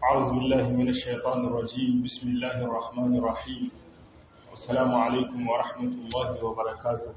أعوذ بالله من الشيطان الرجيم بسم الله الرحمن الرحيم والسلام عليكم ورحمة الله وبركاته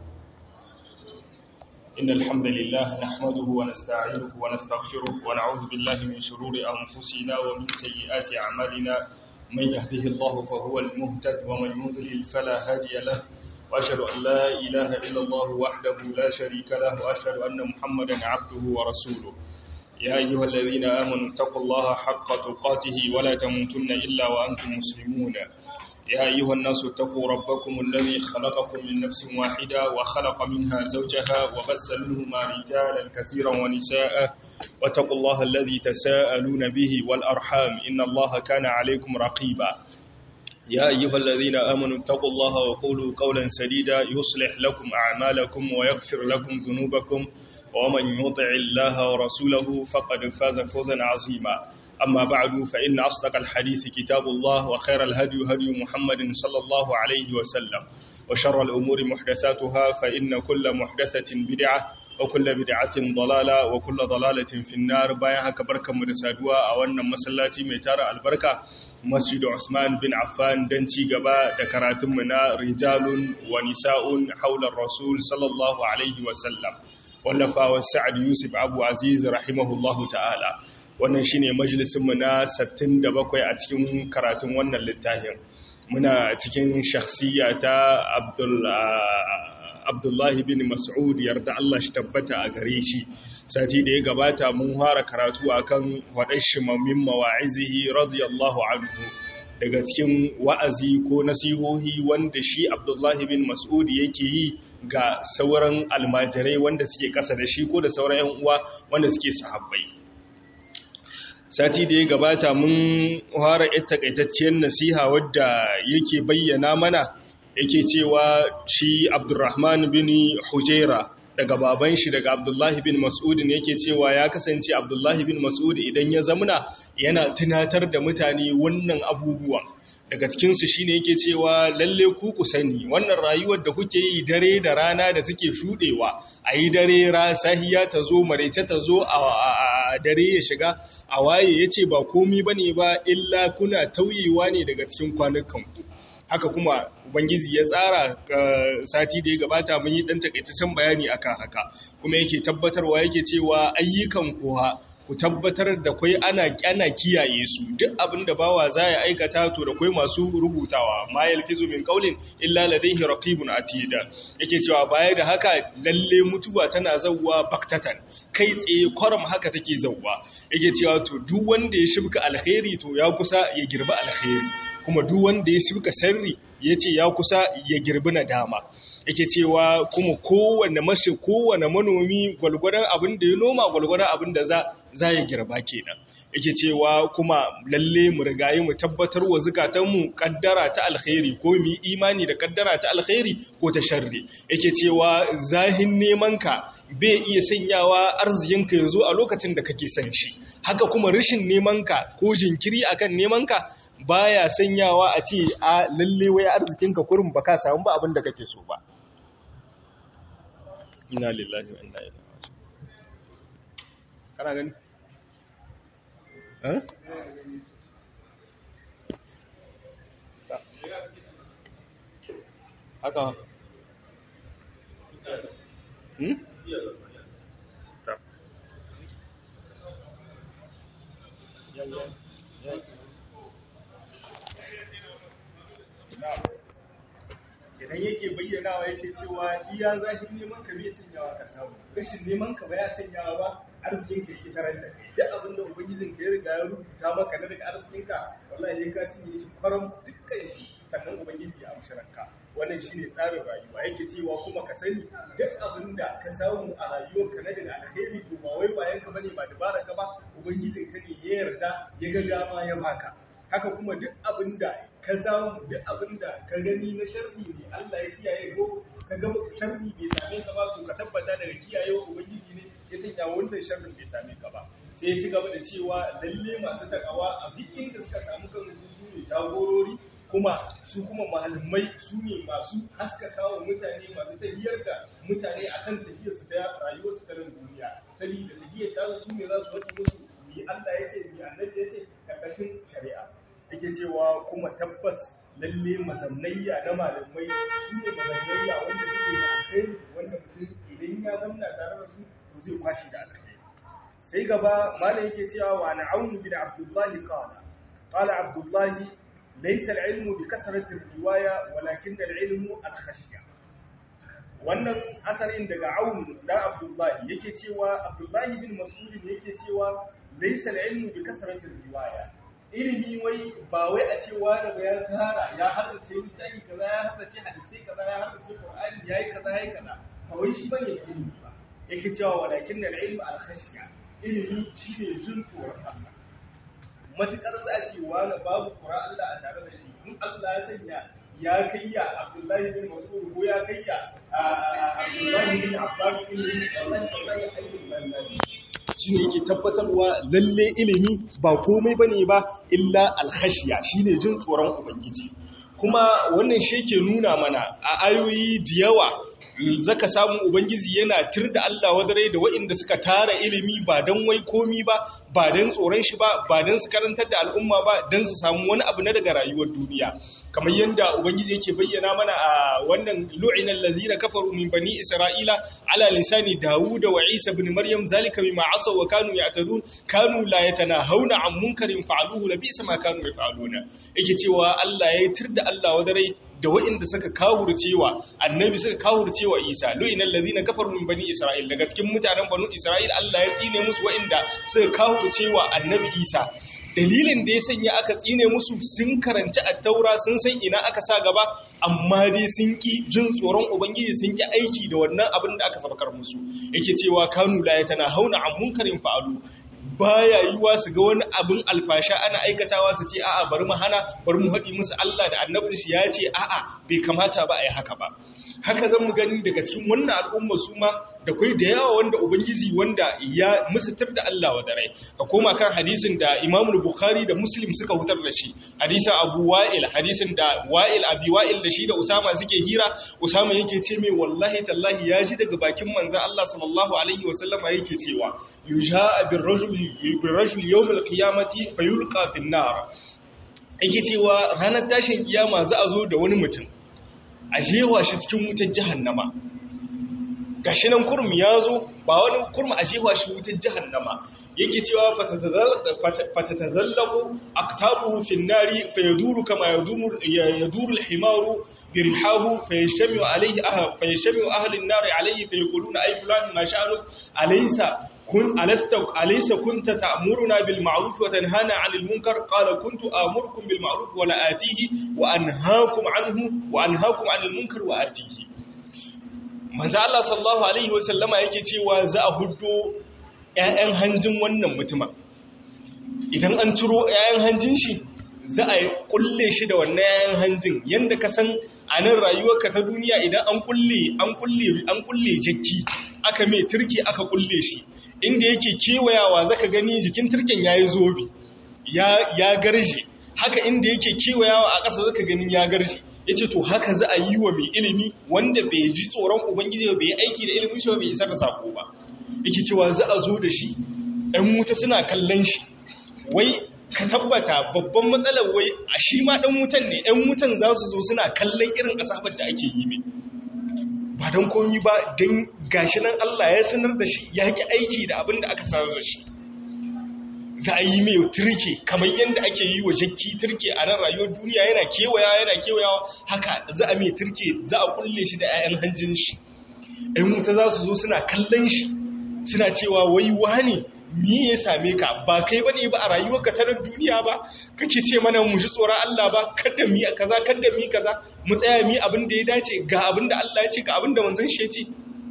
إن الحمد لله نحمده ونستعينه ونستغفره ونعوذ بالله من شرور أنفسنا ومن سيئات أعمالنا من يهده الله فهو المهتد ومن يضلل فلا هادي له وأشهد أن لا إله إلا الله وحده لا شريك له وأشهد أن محمدا عبده ورسوله يا أيها الذين آمنوا اتقوا الله حق تقاته ولا تموتن إلا وأنتم مسلمون يا أيها الناس اتقوا ربكم الذي خلقكم من نفس واحدة وخلق منها زوجها وبث منهما رجالا كثيرا ونساء واتقوا الله الذي تساءلون به والأرحام إن الله كان عليكم رقيبا يا أيها الذين آمنوا اتقوا الله وقولوا قولا سديدا يصلح لكم أعمالكم ويغفر لكم ذنوبكم ومن يطع الله ورسوله فقد فاز فوزا عظيما أما بعد فإن أصدق الحديث كتاب الله وخير الهدي هدي محمد صلى الله عليه وسلم وشر الأمور محدثاتها فإن كل محدثة بدعة وكل بدعة ضلالة وكل ضلالة في النار بايها كبركة مرسادوا أولنا مسلاتي ميتار البركة مسجد عثمان بن عفان دنتي قبا دكراتمنا رجال ونساء حول الرسول صلى الله عليه وسلم wallafawa sa'ad yusuf abu aziz rahimahullahu ta'ala wannan shine majalisinmu na 67 a cikin karatun wannan littafin muna cikin shakhsiya ta abdullahi bin mas'ud yarda Allah shi tabbata a gare shi sati da ya gabata mun fara karatu akan wadashi mamin mawa'izihi radiyallahu anhu daga cikin wa'azi ko nasihohi wanda shi Abdullahi bin Mas'ud yake yi ga sauran almajirai wanda suke ƙasa da shi ko da sauran ‘yan uwa wanda suke sahabbai. Sati da ya gabata mun fara ita takaitacciyar nasiha wadda yake bayyana mana yake cewa shi Abdurrahman bin Hujaira daga baban shi daga Abdullahi bin Mas'ud ne yake cewa ya kasance Abdullahi bin Mas'ud idan ya zamuna yana tunatar da mutane wannan abubuwan daga cikinsu shine yake cewa lalle ku ku sani wannan rayuwar da kuke yi dare da rana da suke shudewa a yi dare sahiya ta zo maraice ta zo a dare ya shiga a waye ya ce ba komi ba ne ba illa kuna tauyewa ne daga cikin kwanukanku haka kuma ubangiji ya tsara sati da ya gabata mun yi dan takaitaccen bayani akan haka kuma yake tabbatarwa yake cewa ayyukan kuwa ku tabbatar da kwai ana kyana kiyaye su duk abin da bawa za ya aikata to da kwai masu rubutawa ma yalfizu min qaulin illa ladayhi raqibun atida yake cewa baya da haka lalle mutuwa tana zawwa baktatan kai tsaye kwaram haka take zawwa yake cewa to duk wanda ya shibka alkhairi to ya kusa ya girba alkhairi kuma duk wanda ya shibka sharri yace ya kusa ya girbi nadama yake cewa kuma kowane mashi kowane manomi gwalgwadon abin da ya noma gwalgwadon abin da za za ya girba kenan yake cewa kuma lalle mu rigaye mu tabbatar wa zukatanmu kaddara ta alkhairi ko mu imani da kaddara ta alkhairi ko ta sharri yake cewa zahin neman ka bai iya sanyawa arzikinka ya zo a lokacin da kake son shi haka kuma rashin neman ka ko jinkiri akan neman ka baya sanyawa a ce a lalle wai arzikinka kurin baka samu ba abin da kake so ba inna lillahi wa inna ilaihi raji'un kana gani eh haka hmm ta ya ya ya idan yake bayyanawa yake cewa iya zahin neman ka bai sanyawa ka samu rashin neman ka ba ya sanyawa ba arzikin ka yake tarar da kai duk abin da ubangijin ka ya riga ya rubuta maka na daga arzikin ka wallahi ne ka cinye shi faram dukkan shi sannan ubangiji ya amshi ranka wannan shine tsarin rayuwa yake cewa kuma ka sani duk abin da ka samu a rayuwarka na daga alheri to ba wai bayan ka bane ba dabara ka ba ubangijin ka ne ya yarda ya ga dama ya baka haka kuma duk abin da ka samu duk abin da ka gani na sharri ne Allah ya kiyaye ko ka ga sharri bai same ka ba to ka tabbata daga kiyayewa ubangiji ne ya sanya wannan sharrin bai same ka ba sai ya ci gaba da cewa lalle masu takawa a duk inda suka samu kansu su ne jagorori kuma su kuma mahalmai su ne masu haskaka wa mutane masu tahiyar da mutane akan tahiyarsu ta rayuwarsu ta nan duniya saboda tahiyar ta su ne za su wata musu ni Allah ya ce ni annabi ya ce ka ƙarƙashin shari'a yake cewa kuma tabbas lalle mazannayya na malamai su ne mazannayya wanda suke da alkhairi wanda mutum idan ya zamna tare da su to zai kwashi da alkhairi sai gaba malam yake cewa wa na'aunu bin abdullahi qala qala abdullahi laysa al-ilmu bi kasrati riwaya walakin al-ilmu al-khashya wannan asarin daga aun dan abdullahi yake cewa abdullahi bin mas'ud yake cewa laysa al-ilmu bi kasrati riwaya ilimi wai ba wai a ce wani ba ya tara ya haddace littafi kaza ya haddace hadisi kaza ya haddace qur'ani yayi kaza yayi kaza kawai shi bane ilimi ba yake cewa walakin da ilmi al-khashya ilimi shine jin tsoron Allah matukar za a ce wani babu tsoron Allah a tare da shi in Allah ya sanya ya kayya Abdullahi bin Mas'ud ko ya kayya Abdullahi bin Abbas bin Allah ya ayyuka shi ne yake tabbatarwa lalle ilimi ba komai ba ne ba illa alhashiya shi ne jin tsoron ubangiji kuma wannan shi ke nuna mana a ayoyi da yawa zaka samu ubangiji yana tir da Allah wadare da waɗanda suka tara ilimi ba don wai komi ba ba don tsoron shi ba ba don su karantar da al'umma ba don su samu wani abu na daga rayuwar duniya kamar yadda ubangiji yake bayyana mana a wannan lu'inal ladzina kafaru min bani isra'ila ala lisani dawud wa isa ibn maryam zalika bima asaw wa kanu ya'tadun kanu la yatanahawna an munkarin fa'aluhu labisa ma kanu yaf'aluna yake cewa Allah ya tir da Allah wadare da waɗanda suka kawurcewa annabi suka kawurcewa isa lu'inal ladina kafaru min bani isra'il daga cikin mutanen banu isra'il Allah ya tsine musu waɗanda suka kawurcewa annabi isa dalilin da ya sanya aka tsine musu sun karanci attaura sun san ina aka sa gaba amma dai sun ki jin tsoron ubangiji sun ki aiki da wannan abin da aka sabakar musu yake cewa kanu la yatana hauna an munkarin fa'alu baya yiwa su ga wani abin alfasha ana aikatawa su ce a'a bari mu hana bari mu haɗi musu Allah da annabin shi ya ce a'a bai kamata ba a yi haka ba haka zan mu gani daga cikin wannan al'umma su ma da kai da yawa wanda ubangiji wanda ya musutar da Allah wa dare ka koma kan hadisin da Imam Bukhari da Muslim suka hutar da shi hadisin Abu Wa'il hadisin da Wa'il Abi Wa'il da shi da Usama suke hira Usama yake ce mai wallahi tallahi ya ji daga bakin manzon Allah sallallahu alaihi wasallama yake cewa yujaa bir rajuli bir rajul yawm al qiyamati fayulqa fin nar yake cewa ranar tashin kiyama za a zo da wani mutum a jewa shi cikin wutar jahannama gashi nan kurm ya zo ba wani kurm a jewa shi wutar jahannama yake cewa fatatazallabu aktabuhu fin nari fayaduru kama yaduru yaduru al-himaru birhahu fayashmi alayhi aha fayashmi ahli an-nar alayhi fayaquluna ay fulan ma sha'anu alaysa kun alasta alaysa kunta ta'muruna bil ma'ruf wa tanhana 'anil munkar qala kuntu amurukum bil ma'ruf wa la atihi wa anhaakum 'anhu wa anhaakum 'anil munkar wa atihi manzo Allah sallallahu alaihi wa sallama yake cewa za a huddo ƴaƴan hanjin wannan mutuma idan an ciro ƴaƴan hanjin shi za a kulle shi da wannan ƴaƴan hanjin yanda ka san a nan rayuwarka ta duniya idan an kulle an kulle an kulle jakki aka mai turki aka kulle shi inda yake kewayawa zaka gani jikin turken yayi zobe ya ya garje haka inda yake kewayawa a ƙasa zaka gani ya garje yace to haka za a yi wa mai ilimi wanda bai ji tsoron ubangiji ba bai aiki da ilimin shi ba bai isar da sako ba yake cewa za a zo da shi ɗan wuta suna kallon shi wai ka tabbata babban matsalar wai a shi ma ɗan wutan ne ɗan wutan za su zo suna kallon irin asabar da ake yi mai ba don komi ba don gashi nan Allah ya sanar da shi ya ki aiki da abin da aka sanar da shi za a yi mai turke kamar yadda ake yi wa jakki turke a nan rayuwar duniya yana kewaya yana kewayawa haka za a mai turke za a kulle shi da 'ya'yan hanjin shi ‘yan wuta za su zo suna kallon shi suna cewa wai wani mi ya same ka ba kai ba ne ba a rayuwarka ta nan duniya ba kake ce mana mu ji tsoron Allah ba kada mi kaza kada mi kaza mu tsaya mi abin da ya dace ga abin da Allah ya ce ga abin da manzon shi ya ce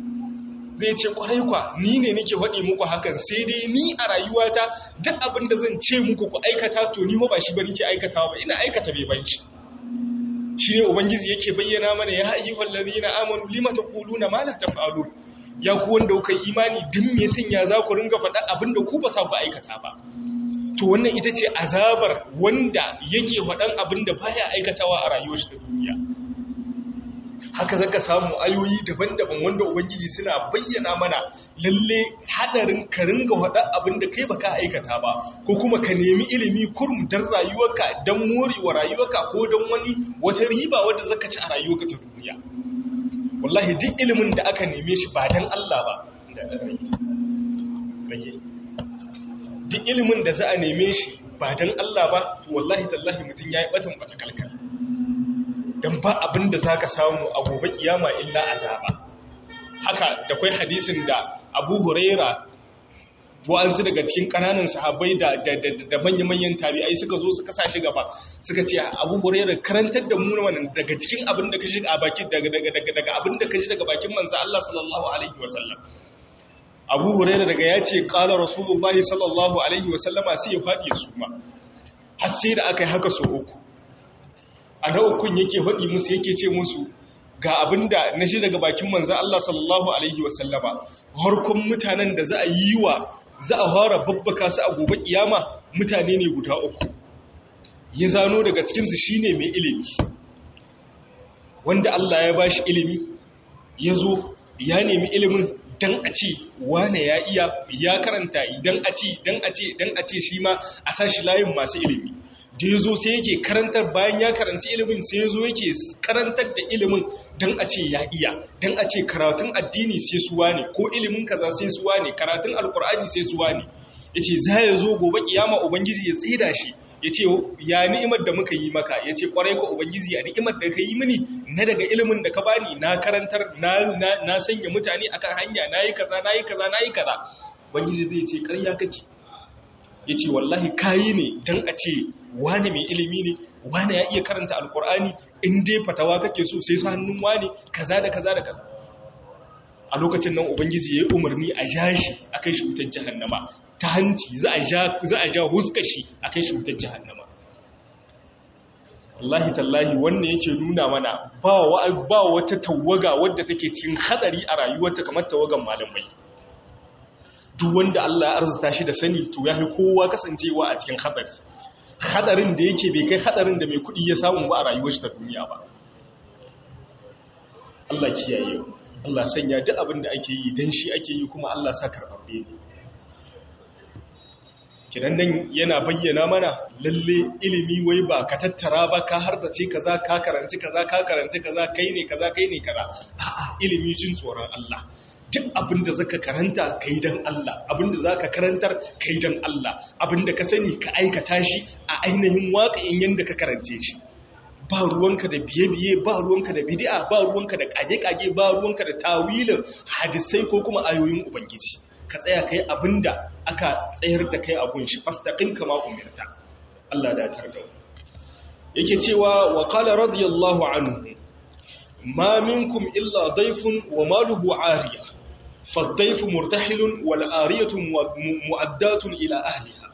zai ce kwarai kwa ni ne nake faɗi muku hakan sai dai ni a rayuwata duk abin da zan ce muku ku aikata to ni ba shi ba nake aikatawa ba ina aikata bai banci shi ne ubangiji yake bayyana mana ya ayyuhal ladina amanu lima taquluna ma la taf'alun ya ku wanda kuka imani duk me sanya za ku ringa faɗa abin da ku ba sa ku aikata ba to wannan ita ce azabar wanda yake faɗan abin da baya aikatawa a rayuwar shi ta duniya haka zaka samu ayoyi daban-daban wanda ubangiji suna bayyana mana lalle hadarin ka ringa hada abin da kai baka aikata ba ko kuma ka nemi ilimi kurum dan rayuwarka dan morewa rayuwarka ko dan wani wata riba wadda zaka ci a rayuwarka ta duniya wallahi duk ilimin da aka neme shi ba dan Allah ba duk ilimin da za a neme shi ba dan Allah ba to wallahi tallahi mutum yayi batan bata kalkal dan ba abin da zaka samu a gobe kiyama illa azaba haka da kai hadisin da Abu Huraira wa'ansu daga cikin ƙananan sahabbai da da manya-manyan tabi'ai suka zo suka sa shi gaba suka ce abu hurairar karantar da mu wannan daga cikin abin da ka ji a bakin daga daga daga daga abin da ka ji daga bakin manzo Allah sallallahu alaihi wasallam abu hurairar daga ya ce qala rasulullahi sallallahu alaihi wasallama sai ya fadi ya suma har sai da aka yi haka so uku a na ukun yake fadi musu yake ce musu ga abinda na shi daga bakin manzo Allah sallallahu alaihi wasallama harkon mutanen da za a yi wa za a fara babbaka su a gobe kiyama mutane ne guda uku ya zano daga cikinsu shine mai ilimi wanda Allah ya bashi ilimi ya zo ya nemi ilimin dan a ce wane ya iya ya karanta idan a ce dan a ce dan a ce shi ma a sashi layin masu ilimi da ya zo sai yake karantar bayan ya karanci ilimin sai ya zo yake karantar da ilimin don a ce ya iya don a ce karatun addini sai suwa ne ko ilimin kaza sai suwa ne karatun alkur'ani sai suwa ne ya ce za ya zo gobe kiyama ubangiji ya tsida shi ya ce ya ni'imar da muka yi maka ya ce kwarai ko ubangiji ya ni'imar da ka yi mini na daga ilimin da ka bani na karantar na sanya mutane akan hanya na yi kaza na yi kaza na yi kaza ubangiji zai ce karya kake ya ce wallahi kayi ne don a ce wane mai ilimi ne wane ya iya karanta alkur'ani in dai fatawa kake so sai su hannun wane kaza da kaza da kaza a lokacin nan ubangiji ya yi umarni a ja shi a kai shi wutar jahannama ta hanci za a ja huska shi a kai shi wutar jahannama wallahi tallahi wannan yake nuna mana ba wata tawaga wadda take cikin hadari a rayuwarta kamar tawagan malamai duk wanda Allah ya arzuta shi da sani to ya fi kowa kasancewa a cikin hadari hadarin da yake bai kai hadarin da mai kudi ya samu ba a rayuwar shi ta duniya ba Allah kiyaye Allah sanya duk abin da ake yi dan shi ake yi kuma Allah sa karbabbe ne kidan nan yana bayyana mana lalle ilimi wai ba ka tattara ba ka harbace kaza ka karanci kaza ka karanci kaza kai ne kaza kai ne kaza a'a ilimi jin tsoron Allah duk abinda zaka karanta kai dan Allah abinda zaka karantar kai dan Allah abinda ka sani ka aikata shi a ainihin waƙayin yanda ka karance shi ba ruwanka da biye-biye ba ruwanka da bid'a ba ruwanka da kage-kage ba ruwanka da tawilin hadisai ko kuma ayoyin ubangiji ka tsaya kai abinda aka tsayar da kai abun shi fastaqim kama umirta Allah da tarda yake cewa wa qala radiyallahu anhu ma minkum illa dayfun wa maluhu ariya فالضيف مرتحل والآرية مؤدات إلى أهلها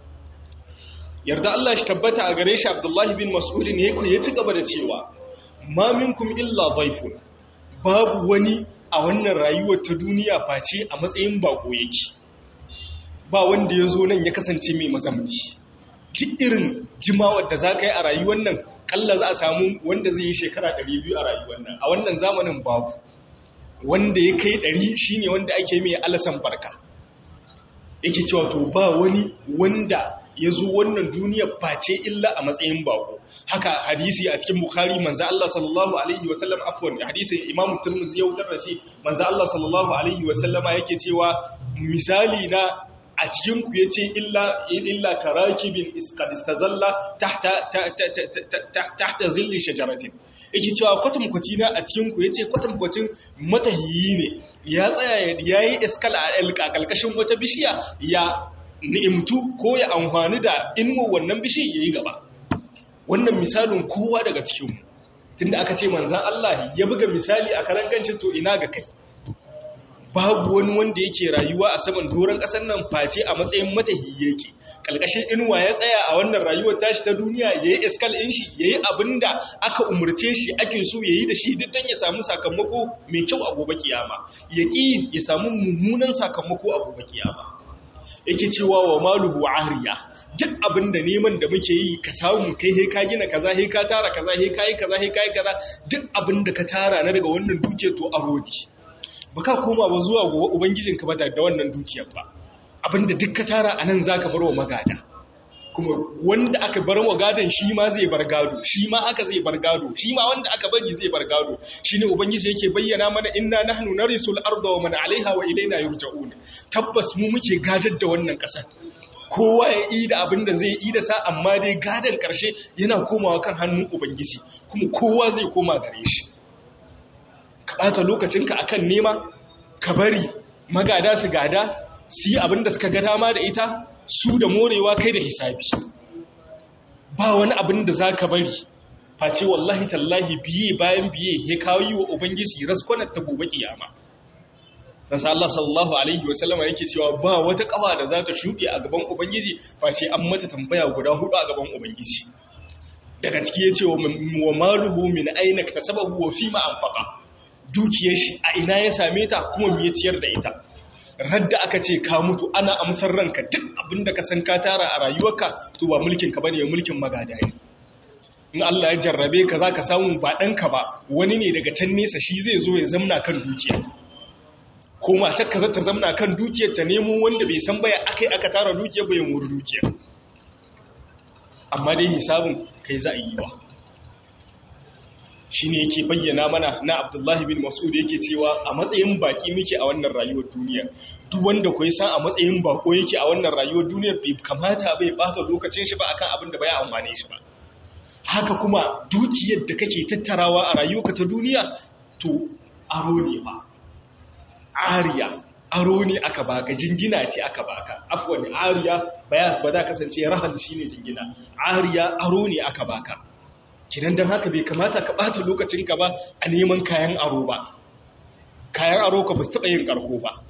yarda Allah shi tabbata a gare shi Abdullahi bin Mas'ud ne ya ci gaba da cewa ma minkum illa dhaifun babu wani a wannan rayuwar ta duniya face a matsayin bako yake ba wanda ya zo nan ya kasance mai mazamni duk irin jimawar da za ka yi a rayuwar nan kalla za a samu wanda zai yi shekara 200 a rayuwar nan a wannan zamanin babu wanda ya kai ɗari shi ne wanda ake mai alasan barka yake cewa to ba wani wanda ya zo wannan duniya face illa a matsayin bako haka hadisi a cikin bukhari manzo Allah sallallahu alaihi wa sallam afwan hadisi imamu tirmidhi ya wutar da shi manzo Allah sallallahu alaihi wa sallama yake cewa misali na a cikin ku yace illa illa karakibin iskadistazalla tahta tahta zilli shajaratin yake cewa kwatankwacin na a cikin ku yace kwatankwacin matahiyi ne ya tsaya yayi iskal a kalkashin wata bishiya ya ni'imtu ko ya amfani da inuwa wannan bishi yayi gaba wannan misalin kowa daga cikinmu tunda aka ce manzan Allah ya buga misali a karan gancin to ina ga kai babu wani wanda yake rayuwa a saman doron ƙasar nan face a matsayin matahi yake ƙalƙashin inuwa ya tsaya a wannan rayuwar tashi ta duniya ya yi iskal ɗin shi ya yi abin da aka umarce shi ake so ya yi da shi duk don ya samu sakamako mai kyau a gobe kiyama ya ƙi ya samu mummunan sakamako a gobe kiyama yake cewa wa maluhu ariya duk abin da neman da muke yi ka samu kai he ka gina kaza he ka tara kaza he ka yi kaza he ka yi kaza duk abin da ka tara na daga wannan dukiyar to aro ne ba ka koma ba zuwa gobe ubangijinka ba da wannan dukiyar ba abinda duk ka tara a nan za ka bar wa magada kuma wanda aka bar wa gadon shi ma zai bar gado shi ma haka zai bar gado shi ma wanda aka bari zai bar gado shi ne ubangiji yake bayyana mana inna nahnu narisul arda wa man alaiha wa ilaina yurja'un tabbas mu muke gadar da wannan kasar kowa ya yi da abin da zai yi da sa amma dai gadon karshe yana komawa kan hannun ubangiji kuma kowa zai koma gare shi ka ɓata lokacinka akan nema ka bari magada su gada su yi abin da suka ga dama da ita su da morewa kai da hisabi ba wani abin da za ka bari face wallahi tallahi biye bayan biye ya kawo yi wa ubangiji raskonar ta gobe kiyama nasa Allah sallallahu alaihi wasallama yake cewa ba wata kawa da za ta shuɗe a gaban ubangiji face an mata tambaya guda hudu a gaban ubangiji daga ciki ya ce wa maluhu min aina ta sababu wa fi ma'amfaka dukiyar shi a ina ya same ta kuma me ya ciyar da ita radda aka ce ka mutu ana amsar ranka duk abinda ka san ka tara a rayuwarka to ba mulkin ka bane mulkin magada ne in Allah ya jarrabe ka zaka samu ba danka ba wani ne daga can nesa shi zai zo ya zamna kan dukiya ko matar ka zata zamna kan dukiyar ta nemo wanda bai san baya akai aka tara dukiyar bai muri dukiyar amma dai hisabin kai za a yi ba shi ne yake bayyana mana na abdullahi bin mas'ud yake cewa a matsayin baki muke a wannan rayuwar duniya duk wanda ku san a matsayin bako yake a wannan rayuwar duniya bai kamata bai bata lokacin shi ba akan abin da bai amfane shi ba haka kuma dukiyar da kake tattarawa a rayuwarka ta duniya to aro ne fa ariya aro ne aka baka jingina ce aka baka afwan ariya ba za kasance rahan shine jingina ariya aro ne aka baka kidan don haka bai kamata ka ɓata lokacinka ba a neman kayan aro ba kayan aro ka ba su taɓa yin ƙarko ba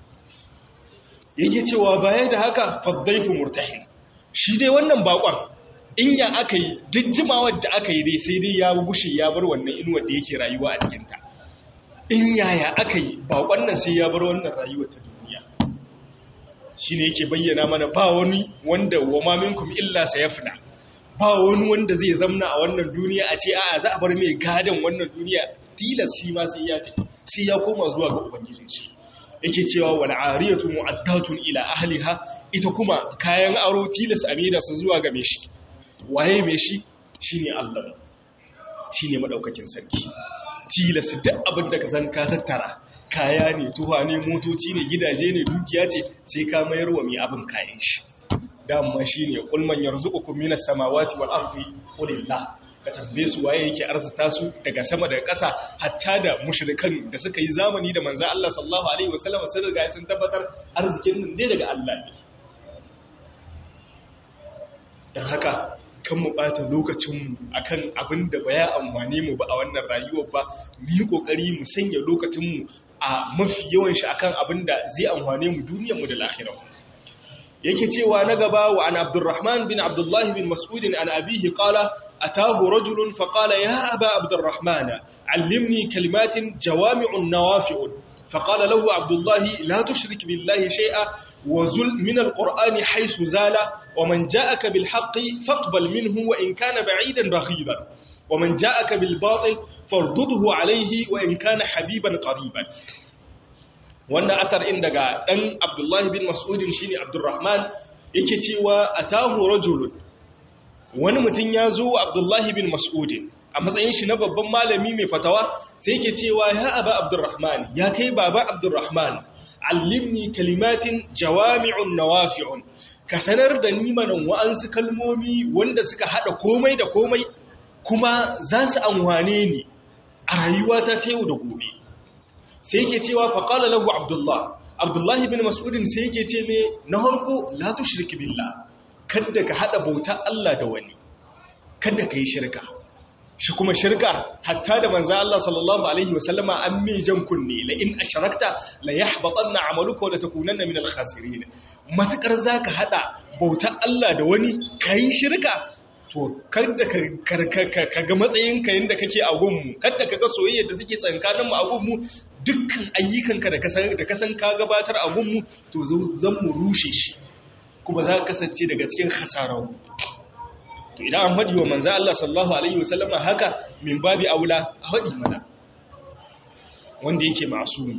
yake cewa baya da haka faddaifu murtahin shi dai wannan bakon in ya aka yi duk jimawar da aka yi dai sai dai ya gushe ya bar wannan inuwar da yake rayuwa a cikinta in yaya aka yi bakon nan sai ya bar wannan rayuwar ta duniya shi ne yake bayyana mana ba wani wanda wa maminkum illa sayafna ba wani wanda zai zamna a wannan duniya a ce a'a za a bar mai gadon wannan duniya tilas shi ma sai ya tafi sai ya koma zuwa ga ubangijin shi yake cewa wal ariyatu mu'addatun ila ahliha ita kuma kayan aro tilas a maida su zuwa ga mai shi waye mai shi shine Allah shine madaukakin sarki tilas duk abin da ka san ka tattara kaya ne tuha ne motoci ne gidaje ne dukiya ce sai ka mayar wa mai abin kayan shi dama shi ne ƙulman yanzu uku minas samawati wal ardi qulillah ka tambaye su waye yake arzuta su daga sama daga ƙasa hatta da mushrikan da suka yi zamani da manzo Allah sallallahu alaihi wasallam sun riga sun tabbatar arzikin nan ne daga Allah ne dan haka kan mu bata lokacin mu akan abin da baya amfane mu ba a wannan rayuwar ba mu yi kokari mu sanya lokacin mu a mafi yawan shi akan abin da zai amfane mu duniyar mu da lahirarmu yake cewa na gaba wa an abdurrahman bin abdullahi bin mas'udin an abihi qala atahu rajulun fa qala ya aba abdurrahman allimni kalimatin jawami'un nawafi'un fa qala lahu abdullahi la tushrik billahi shay'a wa zul min alqur'ani haythu zala wa man ja'aka bil haqqi faqbal minhu wa in kana ba'idan baghidan wa man ja'aka bil batil fardudhu alayhi wa in kana habiban qariban wanda asar in daga ɗan abdullahi bin mas'udin shi ne abdurrahman yake cewa a tahu rajulun wani mutum ya zo wa abdullahi bin mas'udin a matsayin shi na babban malami mai fatawa sai yake cewa ya aba abdurrahman ya kai baba abdurrahman allimni kalimatin jawami'un nawafi'un ka sanar da ni manan wa'ansu kalmomi wanda suka hada komai da komai kuma za su amwane ni a rayuwata ta yau da gobe sai yake cewa faƙala lahu abdullah abdullahi bin mas'udin sai yake ce mai na harko la tushrik billah kada ka hada bauta Allah da wani kada ka yi shirka shi kuma shirka hatta da manzo Allah sallallahu alaihi wasallama an mi jan kunne la in ashrakta la yahbatanna amaluka wa la takunanna min al-khasirin matakar zaka hada bauta Allah da wani kai shirka to kada ka ga matsayinka yadda kake a gunmu kada ka ga soyayya da take tsankaninmu a gunmu dukkan ayyukanka da kasan ka gabatar a gunmu to zan mu rushe shi kuma za ka kasance daga cikin hasararru to idan an haɗi wa manzo Allah sallallahu alaihi wasallama haka min babi aula a haɗi mana wanda yake masumi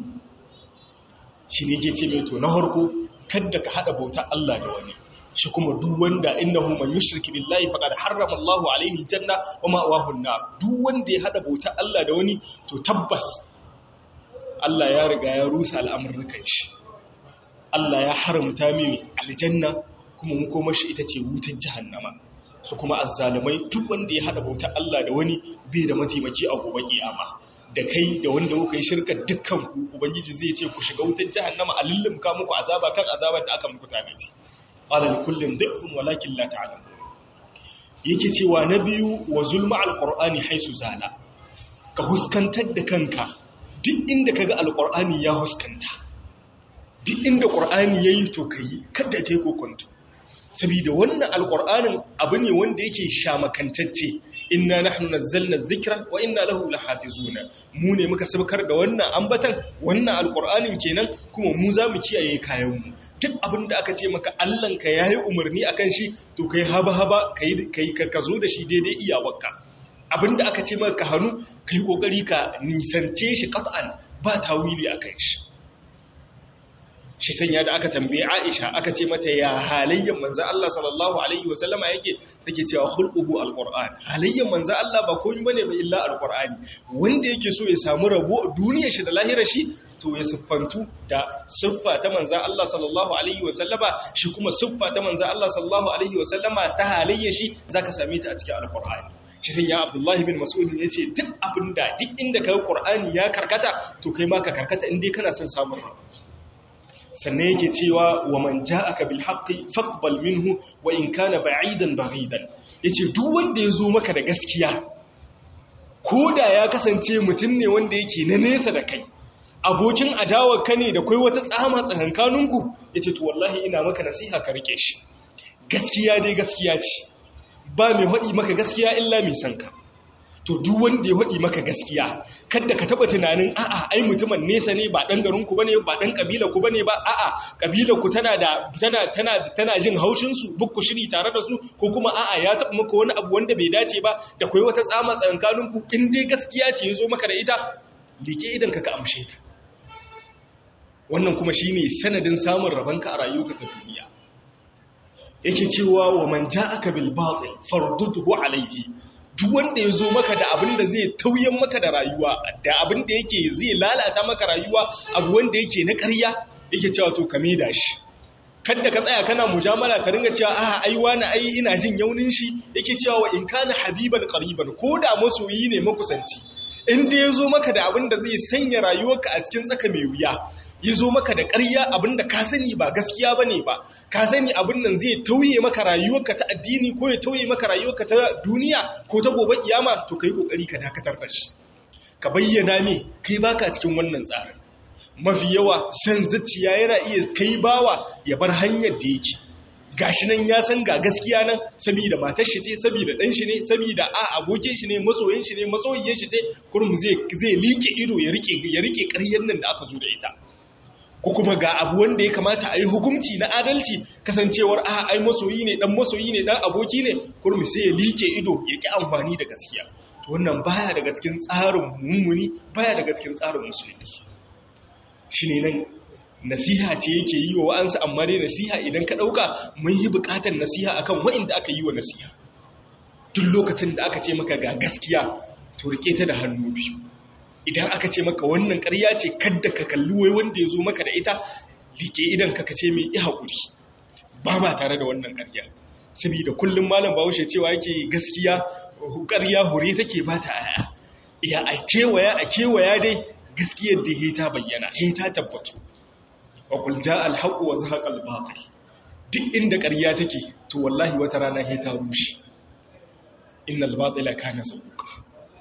shi ne yake ce mai to na harko kadda ka haɗa bauta Allah da wani shi kuma duk wanda innahu man yushriki billahi faqad harrama Allahu alaihi aljanna wa ma'wahu an-nar duk wanda ya hada bauta Allah da wani to tabbas Allah ya riga ya rusa al'amuran shi Allah ya haramta mai aljanna kuma mu koma shi ita ce wutar jahannama su kuma azzalimai duk wanda ya hada bauta Allah da wani bai da mataimaki a gobe kiyama da kai da wanda kuka yi shirka dukkan ku ubangiji zai ce ku shiga wutar jahannama a lullumka muku azaba kan azabar da aka muku tanaji qala li kullin dhifun walakin la ta'lamun yake cewa na biyu wa zulma alqur'ani haisu zala ka huskantar da kanka duk inda kaga alqur'ani ya huskanta duk inda qur'ani yayi to kai kada kai kokonto saboda wannan alqur'anin abu ne wanda yake shamakantacce inna nahnu nazzalna dhikra wa inna lahu lahafizuna mu ne muka sabkar da wannan ambatan wannan alqur'anin kenan kuma mu za mu kiyaye kayan mu duk abin da aka ce maka Allah ka yayi umarni akan shi to kai haba haba kai kai ka zo da shi daidai iyawarka abin da aka ce maka hannu kai kokari ka nisance shi qat'an ba tawili akan shi shi sanya da aka tambaye Aisha aka ce mata ya halayyan manzo Allah sallallahu alaihi wasallama yake take cewa khulquhu alquran halayyan manzo Allah ba komai bane ba illa alqurani wanda yake so ya samu rabo duniyar shi da lahirar shi to ya siffantu da siffa ta manzo Allah sallallahu alaihi wasallama shi kuma siffa ta manzo Allah sallallahu alaihi wasallama ta halayyar shi zaka same ta a cikin alqurani shi sai ya Abdullahi bin Mas'ud ya ce duk abinda duk inda kai Qur'ani ya karkata to kai ma ka karkata in dai kana son samun rabo sannan yake cewa wa man ja'aka bil haqqi faqbal minhu wa in kana ba'idan baghidan yace duk wanda yazo maka da gaskiya koda ya kasance mutum ne wanda yake na nesa da kai abokin adawar ka ne da kai wata tsama tsakankaninku yace to wallahi ina maka nasiha ka rike shi gaskiya dai gaskiya ce ba mai faɗi maka gaskiya illa mai sanka to duk wanda ya faɗi maka gaskiya kada ka taba tunanin a'a ai mutumin nesa ne ba dan garin ku bane ba dan kabila ku bane ba a'a kabila ku tana da tana tana tana jin haushin su buk ku shiri tare da su ko kuma a'a ya taba maka wani abu wanda bai dace ba da kai wata tsama tsakankanin ku in dai gaskiya ce yazo maka da ita like idan ka ka amshe ta wannan kuma shine sanadin samun rabanka a rayuwarka ta duniya yake cewa wa man ja'aka bil batil farduduhu alayhi duk wanda ya zo maka da abin da zai tauyen maka da rayuwa da abin da yake zai lalata maka rayuwa abu wanda yake na ƙarya yake cewa to ka da shi kada ka tsaya kana mujamala ka ringa cewa a ai wani ai ina jin yaunin shi yake cewa wa in kana habiban qariban ko da masoyi ne makusanci in da ya zo maka da abin da zai sanya rayuwarka a cikin tsaka mai wuya ya zo maka da ƙarya abin da ka sani ba gaskiya ba ne ba ka sani abin nan zai tauye maka rayuwarka ta addini ko ya tauye maka rayuwarka ta duniya ko ta gobe kiyama to ka yi ƙoƙari ka dakatar da shi ka bayyana me kai baka cikin wannan tsarin mafi yawa san zuciya yana iya kai bawa ya bar hanyar da yake gashi nan ya san ga gaskiya nan saboda matar shi ce saboda dan shi ne saboda a abokin shi ne masoyin shi ne masoyiyin shi ce kurum zai zai like ido ya rike ya rike ƙaryar nan da aka zo da ita ko kuma ga abu wanda ya kamata a yi hukunci na adalci kasancewar a ai masoyi ne dan masoyi ne dan aboki ne kurum sai ya like ido ya ki amfani da gaskiya to wannan baya daga cikin tsarin mummuni baya daga cikin tsarin musulunci shine nan nasiha ce yake yi wa wa'ansu amma dai nasiha idan ka ɗauka mun yi buƙatar nasiha akan wa'inda aka yi wa nasiha duk lokacin da aka ce maka ga gaskiya to rike ta da hannu biyu idan aka ce maka wannan ƙarya ce kadda ka kalli wai wanda ya zo maka da ita like idan ka ce mai i haƙuri ba ma tare da wannan ƙarya saboda kullum malam bahaushe cewa yake gaskiya ƙarya hure take ba ta aya ya a kewaya a kewaya dai gaskiyar da ya ta bayyana ya ta tabbatu wa kul jaa al haqq wa zahaqa al batil duk inda ƙarya take to wallahi wata rana ya ta rushe innal batila kana zahuqa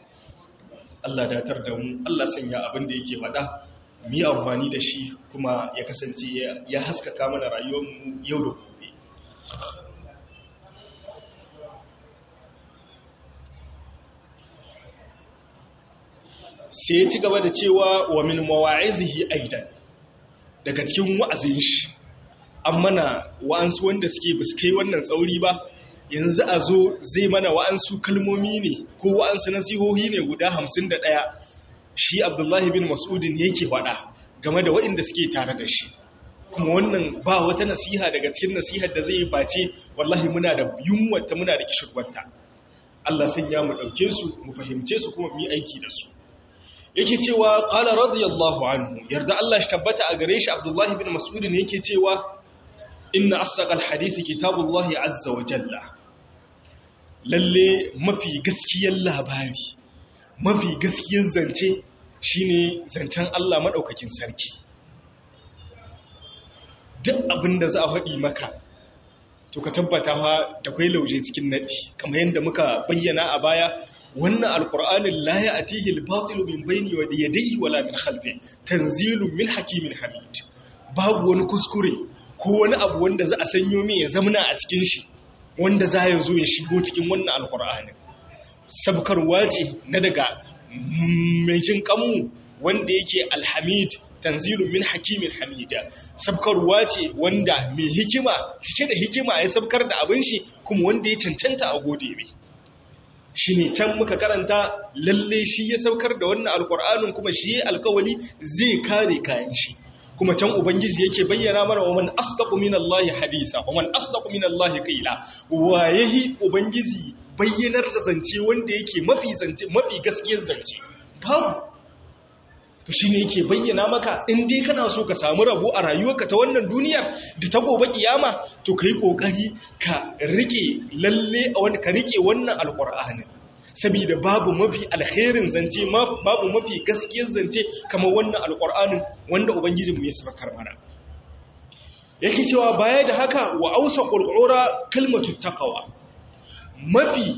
Allah datar da mu Allah sanya abin da yake faɗa mu yi amfani da shi kuma ya kasance ya haskaka mana rayuwar mu yau da gobe sai ya ci gaba da cewa wa min mawa'izihi aidan daga cikin wa'azin shi an mana wa'ansu wanda suke buskai wannan tsauri ba yanzu a zo zai mana wa'ansu kalmomi ne ko wa'ansu nasihohi ne guda hamsin da ɗaya shi abdullahi bin mas'udin yake faɗa game da waɗanda suke tare da shi kuma wannan ba wata nasiha daga cikin nasihar da zai yi face wallahi muna da yunwata muna da kishirwanta Allah sun ya mu ɗauke su mu fahimce su kuma mu yi aiki da su yake cewa qala radiyallahu anhu yarda Allah shi tabbata a gare shi abdullahi bin mas'udin yake cewa inna asaqal hadisi kitabullahi azza wa jalla lalle mafi gaskiyar labari mafi gaskiyar zance shine zancen Allah madaukakin sarki duk abinda za a faɗi maka to ka tabbata fa da kai lauje cikin nadi kamar yadda muka bayyana a baya wannan alqur'anin la ya'tihi al-batil min bayni wa yadayhi wala min khalfi tanzilun min hakimin hamid babu wani kuskure ko wani abu wanda za a sanyo mai ya zamana a cikin shi wanda za ya zo ya shigo cikin wannan alkur'ani sabkarwa ce na daga mai jin kanmu wanda yake alhamid tanzilun min hakimin hamida sabkarwa ce wanda mai hikima cike da hikima ya sabkar da abin shi kuma wanda ya cancanta a gode mai shi ne can muka karanta lalle shi ya saukar da wannan alkur'anin kuma shi ya alkawali zai kare kayan shi kuma can ubangiji yake bayyana mana wa man asdaqu minallahi hadisa wa man asdaqu minallahi qila wa yahi ubangiji bayyanar da zance wanda yake mafi zance mafi gaskiyar zance babu to shine yake bayyana maka in dai kana so ka samu rabo a rayuwarka ta wannan duniyar da ta gobe kiyama to kai kokari ka rike lalle a wani ka rike wannan alqur'ani saboda babu mafi alherin zance babu mafi gaskiyar zance kamar wannan alƙur'anin wanda ubangijinmu ya sabakar mana yake cewa baya da haka wa ausa ƙurƙura kalmatu taqwa mafi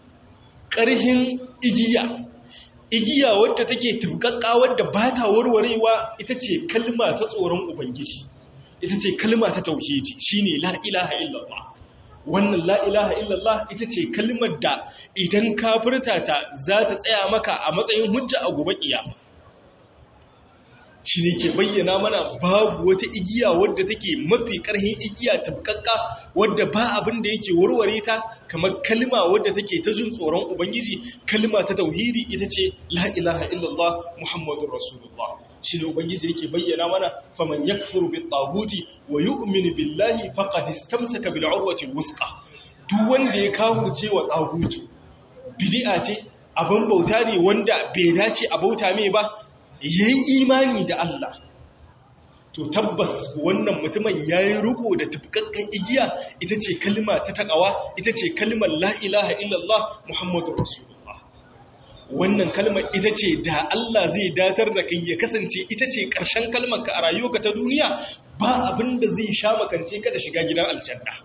ƙarhin igiya igiya wadda take tubkakka wadda ba ta warwarewa ita ce kalma ta tsoron ubangiji ita ce kalma ta tauhidi shine la ilaha illallah wannan la'ilaha illallah ita ce kalmar da idan kafirta ta za ta tsaya maka a matsayin hujja a gobe kiyama shi ne ke bayyana mana babu wata igiya wadda take mafi ƙarhin igiya tabkakka wadda ba abin da yake warware ta kamar kalma wadda take ta jin tsoron ubangiji kalma ta tauhidi ita ce la'ilaha illallah muhammadun rasulullah shi ne ubangiji yake bayyana mana faman yakfuru bit taguti wa yu'minu billahi faqad istamsaka bil urwati wusqa duk wanda ya kafurce wa tagutu bid'a ce abin bauta ne wanda bai dace a bauta mai ba yayi imani da Allah to tabbas wannan mutumin yayi riko da tafkakkan igiya ita ce kalma ta takawa ita ce kalmar la ilaha illallah muhammadur rasulullah wannan kalmar ita ce da Allah zai datar da kai ya kasance ita ce ƙarshen kalmar ka a rayuwarka ta duniya ba abin da zai sha makance ka da shiga gidan aljanna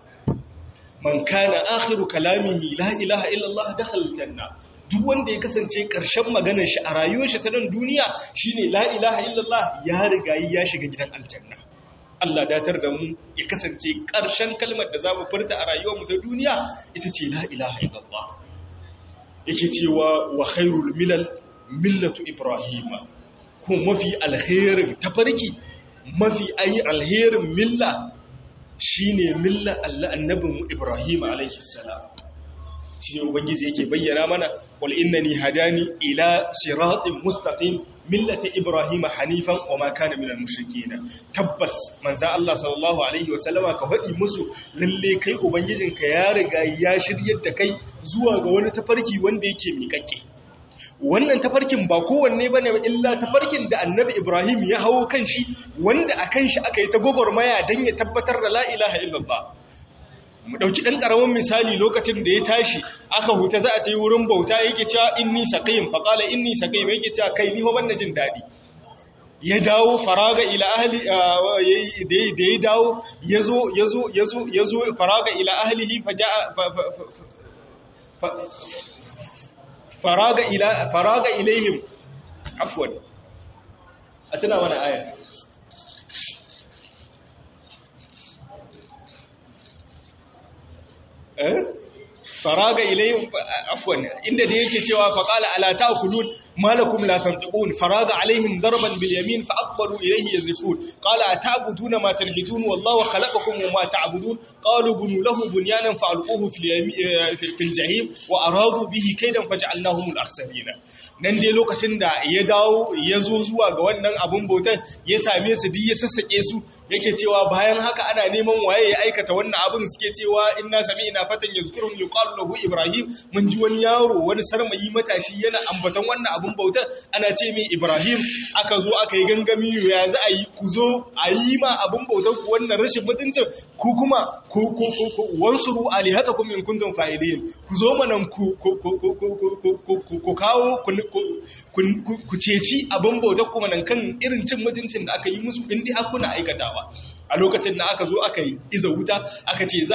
man kana akhiru kalamihi la ilaha illallah dakhala aljanna duk wanda ya kasance ƙarshen maganar shi a rayuwar shi ta nan duniya shine la ilaha illallah ya riga ya shiga gidan aljanna Allah datar da mu ya kasance ƙarshen kalmar da zamu furta a rayuwar mu ta duniya ita ce la ilaha illallah yake cewa wa khairul milal millatu ibrahima kuma mafi alherin tafarki mafi ayi alherin milla shine milla Allah annabin Ibrahim alaihi salam shine ubangiji yake bayyana mana wal innani hadani ila siratin mustaqim millati ibrahim hanifan wa ma kana minal mushrikeen tabbas manzo Allah sallallahu alaihi wa sallama ka faɗi musu lalle kai ubangijinka ya riga ya shiryar da kai zuwa ga wani tafarki wanda yake miƙaƙe wannan tafarkin ba kowanne bane ba illa tafarkin da annabi Ibrahim ya hawo kan shi wanda a kan shi aka yi ta gwagwarmaya don ya tabbatar da la ilaha illallah mu dauki dan karamin misali lokacin da ya tashi aka huta za a ta yi wurin bauta yake cewa inni saqim fa qala inni saqim yake cewa kai ni ho ban jin dadi ya dawo faraga ila ahli da ya dawo yazo yazo yazo yazo faraga ila ahlihi faja'a faraga ila faraga ilaihim afwan atana mana aya eh faraga ilaihim afwan inda da yake cewa faqala ala ta'kulun malakum la tantiqun faraga alaihim darban bil yamin fa aqbalu ilayhi yazifun qala ata'buduna ma tanhitun wallahu khalaqakum wa ma ta'budun qalu bunu lahu bunyanan fa alquhu fil yamin fil jahim wa aradu bihi kaydan faj'alnahum al akhsarin nan dai lokacin da ya dawo ya zo zuwa ga wannan abun bautan ya same su duk ya sassake su yake cewa bayan haka ana neman waye ya aikata wannan abin suke cewa inna sami'na fatan yazkurun yuqalu lahu ibrahim mun ji wani yaro wani sarmayi matashi yana ambaton wannan abun bautan ana ce mai ibrahim aka zo aka yi gangami ya za a yi ku zo a yi ma abun bautan ku wannan rashin mutuncin ku kuma ku ku ku wansuru alihatakum in kuntum fa'ilin ku zo manan ku ku ku kawo ku ceci abin bautar kuma nan kan irin cin mutuncin da aka yi musu indi hakuna aikatawa a lokacin da aka zo aka yi iza wuta aka ce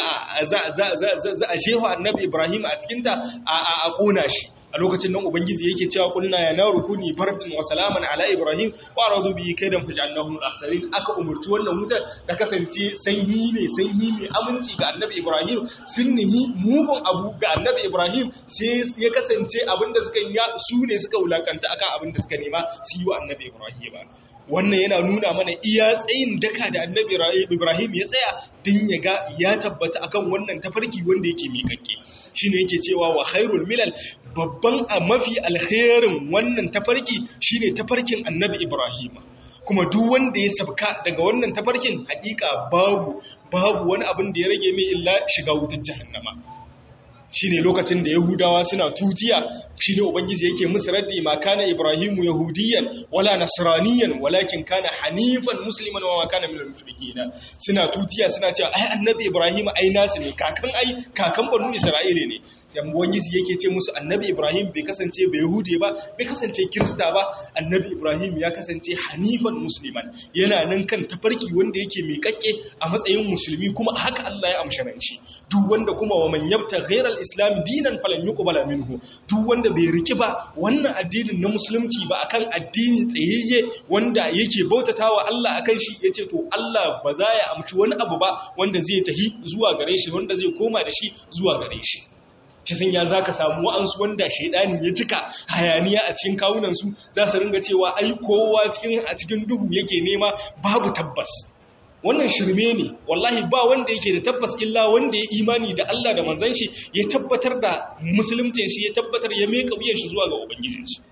za a shehu annabi ibrahim a cikinta a ƙona shi a lokacin nan ubangiji yake cewa kunna ya na rukuni farfin wa salaman ala ibrahim wa radu bi kaidan faj'alnahum al-akhsarin aka umurci wannan wutar ta kasance sanyi ne sanyi mai aminci ga annabi ibrahim sunnihi mugun abu ga annabi ibrahim sai ya kasance abinda suka yi su ne suka wulakanta akan abinda suka nema su yi wa annabi ibrahim wannan yana nuna mana iya tsayin daka da annabi ibrahim ya tsaya din ya ga ya tabbata akan wannan tafarki wanda yake miƙaƙƙe shine yake cewa wa khairul milal babban a mafi alkhairin wannan tafarki shine tafarkin annabi Ibrahim kuma duk wanda ya sabka daga wannan tafarkin hakika babu babu wani abin da ya rage mai illa shiga wutar jahannama shine lokacin da yahudawa suna tutiya shine ubangiji yake musu raddi ma kana ibrahimu yahudiyan wala nasraniyan walakin kana hanifan musliman wa kana minal mushrikin suna tutiya suna cewa ai annabi ibrahim ai nasu ne kakan ai kakan banu isra'ile ne sai ubangiji yake ce musu annabi ibrahim bai kasance bai yahude ba bai kasance kirista ba annabi ibrahim ya kasance hanifan musliman yana nan kan tafarki wanda yake miƙaƙƙe a matsayin musulmi kuma haka Allah ya amsha shi duk wanda kuma wa man yabta ghairal islam dinan falan yuqbala minhu duk wanda bai riki ba wannan addinin na musulunci ba akan addini tsayayye wanda yake bautatawa Allah akan shi yace to Allah ba za ya amshi wani abu ba wanda zai tahi zuwa gare shi wanda zai koma da shi zuwa gare shi kisan ya za ka samu wa'ansu wanda shaidani ya cika hayaniya a cikin kawunansu za su ringa cewa ai kowa a cikin duhu yake nema babu tabbas wannan shirme ne wallahi ba wanda yake da tabbas illa wanda ya imani da Allah da manzan shi ya tabbatar da musulmcin shi ya tabbatar ya meka wuyan shi zuwa ga ubangijin shi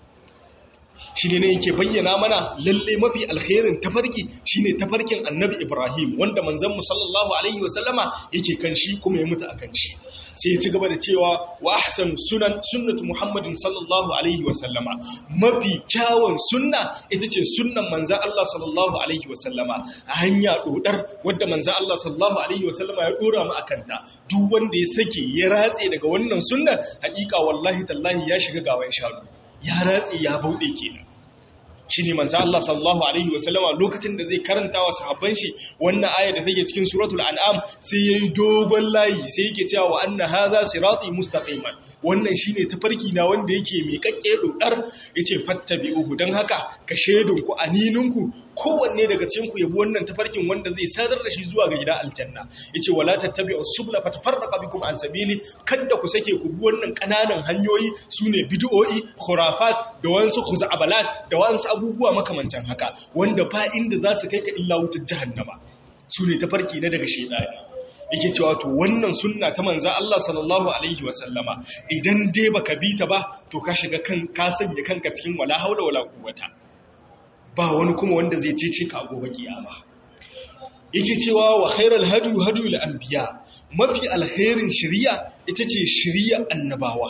shi ne yake bayyana mana lalle mafi alkhairin tafarki shine tafarkin annabi ibrahim wanda manzon mu sallallahu alaihi wasallama yake kan shi kuma ya mutu akan shi sai ya ci gaba da cewa wa ahsan sunan sunnatu muhammadin sallallahu alaihi wasallama mafi kyawun sunna ita ce sunnan manzon Allah sallallahu alaihi wasallama a hanya dodar wadda manzon Allah sallallahu alaihi wasallama ya dora mu akan ta duk wanda ya sake ya ratse daga wannan sunnan hakika wallahi tallahi ya shiga gawan shanu ya ratse ya bauɗe kenan shi ne manzo Allah sallallahu alaihi wasallama lokacin da zai karanta wa sahabban shi wannan aya da take cikin suratul an'am sai yayi dogon layi sai yake cewa wa anna hadha sirati mustaqiman wannan shine tafarki na wanda yake mai kakke dodar yace fattabi'uhu dan haka ka shedun ku anininku kowanne daga cikin ku yabi wannan tafarkin wanda zai sadar da shi zuwa ga gidan aljanna yace wala tattabi'us subula fatafarraqa bikum an sabili kada ku sake ku bi wannan kananan hanyoyi sune bid'o'i khurafat da wansu khuzabalat da wansu abubuwa makamantan haka wanda ba inda za su kai ka illa wutar jahannama sune tafarki na daga shedani yake cewa to wannan sunna ta manza Allah sallallahu alaihi wasallama idan dai baka bi ta ba to ka shiga kan ka sanya kanka cikin wala haula wala quwwata ba wani kuma wanda zai cece ka gobe kiyama yake cewa wa khairal hadu hadu lil anbiya mafi alkhairin shari'a ita ce shari'a annabawa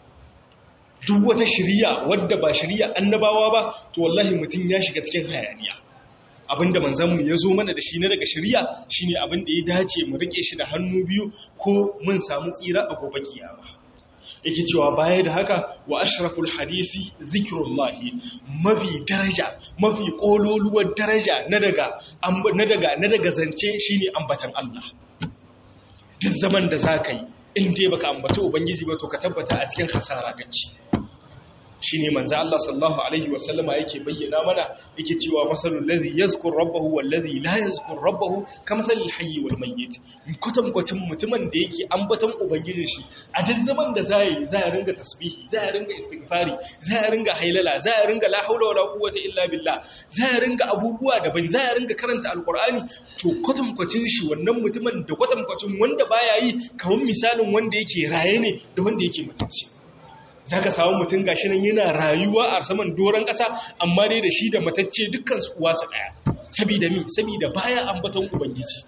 duk wata shari'a wadda ba shari'a annabawa ba to wallahi mutum ya shiga cikin hayaniya abinda manzanmu ya zo mana da shi na daga shari'a shine abin da ya dace mu rike shi da hannu biyu ko mun samu tsira a gobe kiyama yake cewa baya da haka wa ashraful hadisi zikrullahi mafi daraja mafi kololuwar daraja na daga na daga na daga zance shine ambatan Allah duk zaman da zaka yi in dai baka ambaci ubangiji ba to ka tabbata a cikin hasara kake shine manzo Allah sallallahu alaihi wasallama yake bayyana mana yake cewa masalul ladhi yazkur rabbahu wal ladhi la yazkur rabbahu kamasalil hayyi wal mayyit kutam kwatin mutumin da yake ambaton ubangijin shi a duk zaman da zai zai ringa tasbihi zai ringa istighfari zai ringa hailala zai ringa la haula wala quwwata illa billah zai ringa abubuwa daban zai ringa karanta alqur'ani to kutam kwacin shi wannan mutumin da kutam kwacin wanda baya yi kamar misalin wanda yake raye ne da wanda yake mutunci za ka samu mutum gashi nan yana rayuwa a saman doron ƙasa amma dai da shi da matacce dukkan su uwa su ɗaya sabida mi sabida baya ambaton ubangiji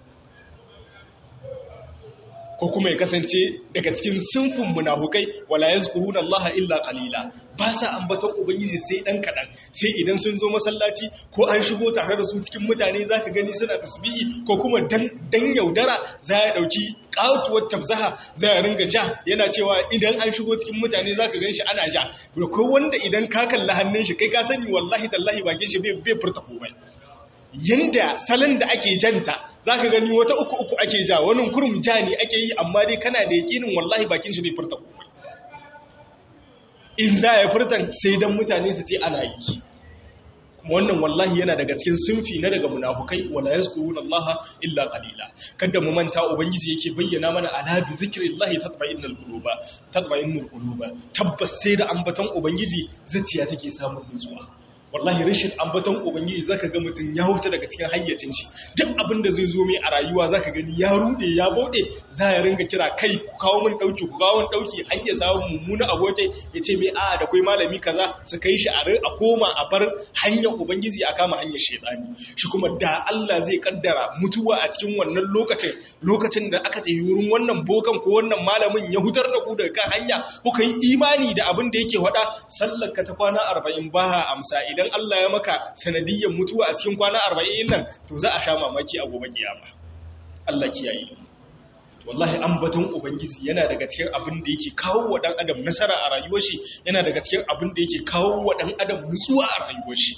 ko kuma ya kasance daga cikin sinfin munafukai wala yazkuruna Allah illa qalila ba sa ambaton ubangiji sai dan kadan sai idan sun zo masallaci ko an shigo tare da su cikin mutane zaka gani suna tasbihi ko kuma dan dan yaudara za ya dauki katuwar tabzaha za ya ringa ja yana cewa idan an shigo cikin mutane zaka ganshi ana ja ko wanda idan ka kalla hannun shi kai ka sani wallahi tallahi bakin shi bai bai furta komai yanda salon da ake janta za ka gani wata uku uku ake ja wani kurum ja ne ake yi amma dai kana da yakinin wallahi bakin shi bai furta komai in za ya furtan sai don mutane su ce ana yi kuma wannan wallahi yana daga cikin sunfi na daga munafukai wala yazkuruna Allah illa qalila kada mu manta ubangiji yake bayyana mana ala bi zikrillahi tatma'innul quluba tatma'innul quluba tabbas sai da ambaton ubangiji zuciya take samun nutsuwa wallahi rashin ambaton ubangiji zaka ga mutum ya huta daga cikin hayyacin shi duk abin da zai zo mai a rayuwa zaka gani ya rude ya bode za ya ringa kira kai ku kawo min dauki ku kawo min dauki har ya samu mummuna abokai ya ce mai a da kai malami kaza su kai shi a a koma a bar hanyar ubangiji a kama hanyar shedani shi kuma da Allah zai kaddara mutuwa a cikin wannan lokacin lokacin da aka tafi wurin wannan bokan ko wannan malamin ya hutar da ku daga kan hanya kuka yi imani da abin da yake faɗa sallar ka ta kwana 40 ba amsa idan idan Allah ya maka sanadiyyar mutuwa a cikin kwana arba'in nan to za a sha mamaki a gobe kiyama Allah kiyaye wallahi ambaton ubangiji yana daga cikin abin da yake kawo wa dan adam nasara a rayuwar shi yana daga cikin abin da yake kawo wa dan adam nutsuwa a rayuwar shi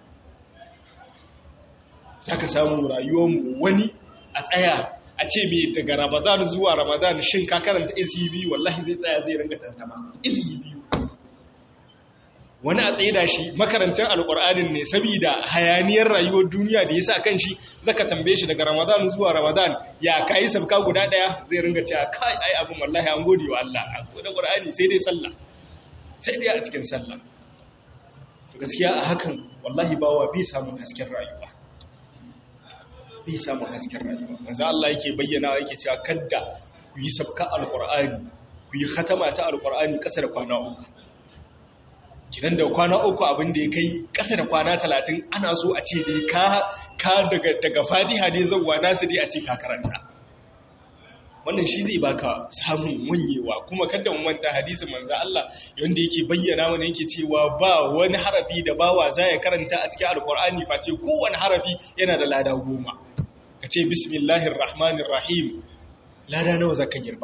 zaka samu rayuwar mu wani a tsaya a ce me daga Ramadan zuwa Ramadan shin ka karanta izhi wallahi zai tsaya zai ringa tantama izhi biyu wani a tsaye da shi makarantar alƙur'anin ne saboda hayaniyar rayuwar duniya da ya sa kan shi zaka tambaye shi daga ramadan zuwa ramadan ya kayi sabka guda ɗaya zai ringa cewa kai ai abin wallahi an gode wa Allah an gode ƙur'ani sai dai sallah sai dai a cikin sallah to gaskiya a hakan wallahi bawa bi samun hasken rayuwa bi samun hasken rayuwa manzo Allah yake bayyana yake cewa kadda ku yi sabka alƙur'ani ku yi khatama ta alƙur'ani ƙasa da kwana uku kinan da kwana uku abin da ya kai ƙasa da kwana talatin ana so a ce dai ka daga fatiha dai zauwa nasu dai a ce ka karanta wannan shi zai baka samun wanyewa kuma kada mu manta hadisi manzo Allah yanda yake bayyana mana yake cewa ba wani harafi da bawa za ya karanta a cikin alkur'ani face kowane harafi yana da lada goma ka ce bismillahir rahmanir rahim lada nawa zaka girba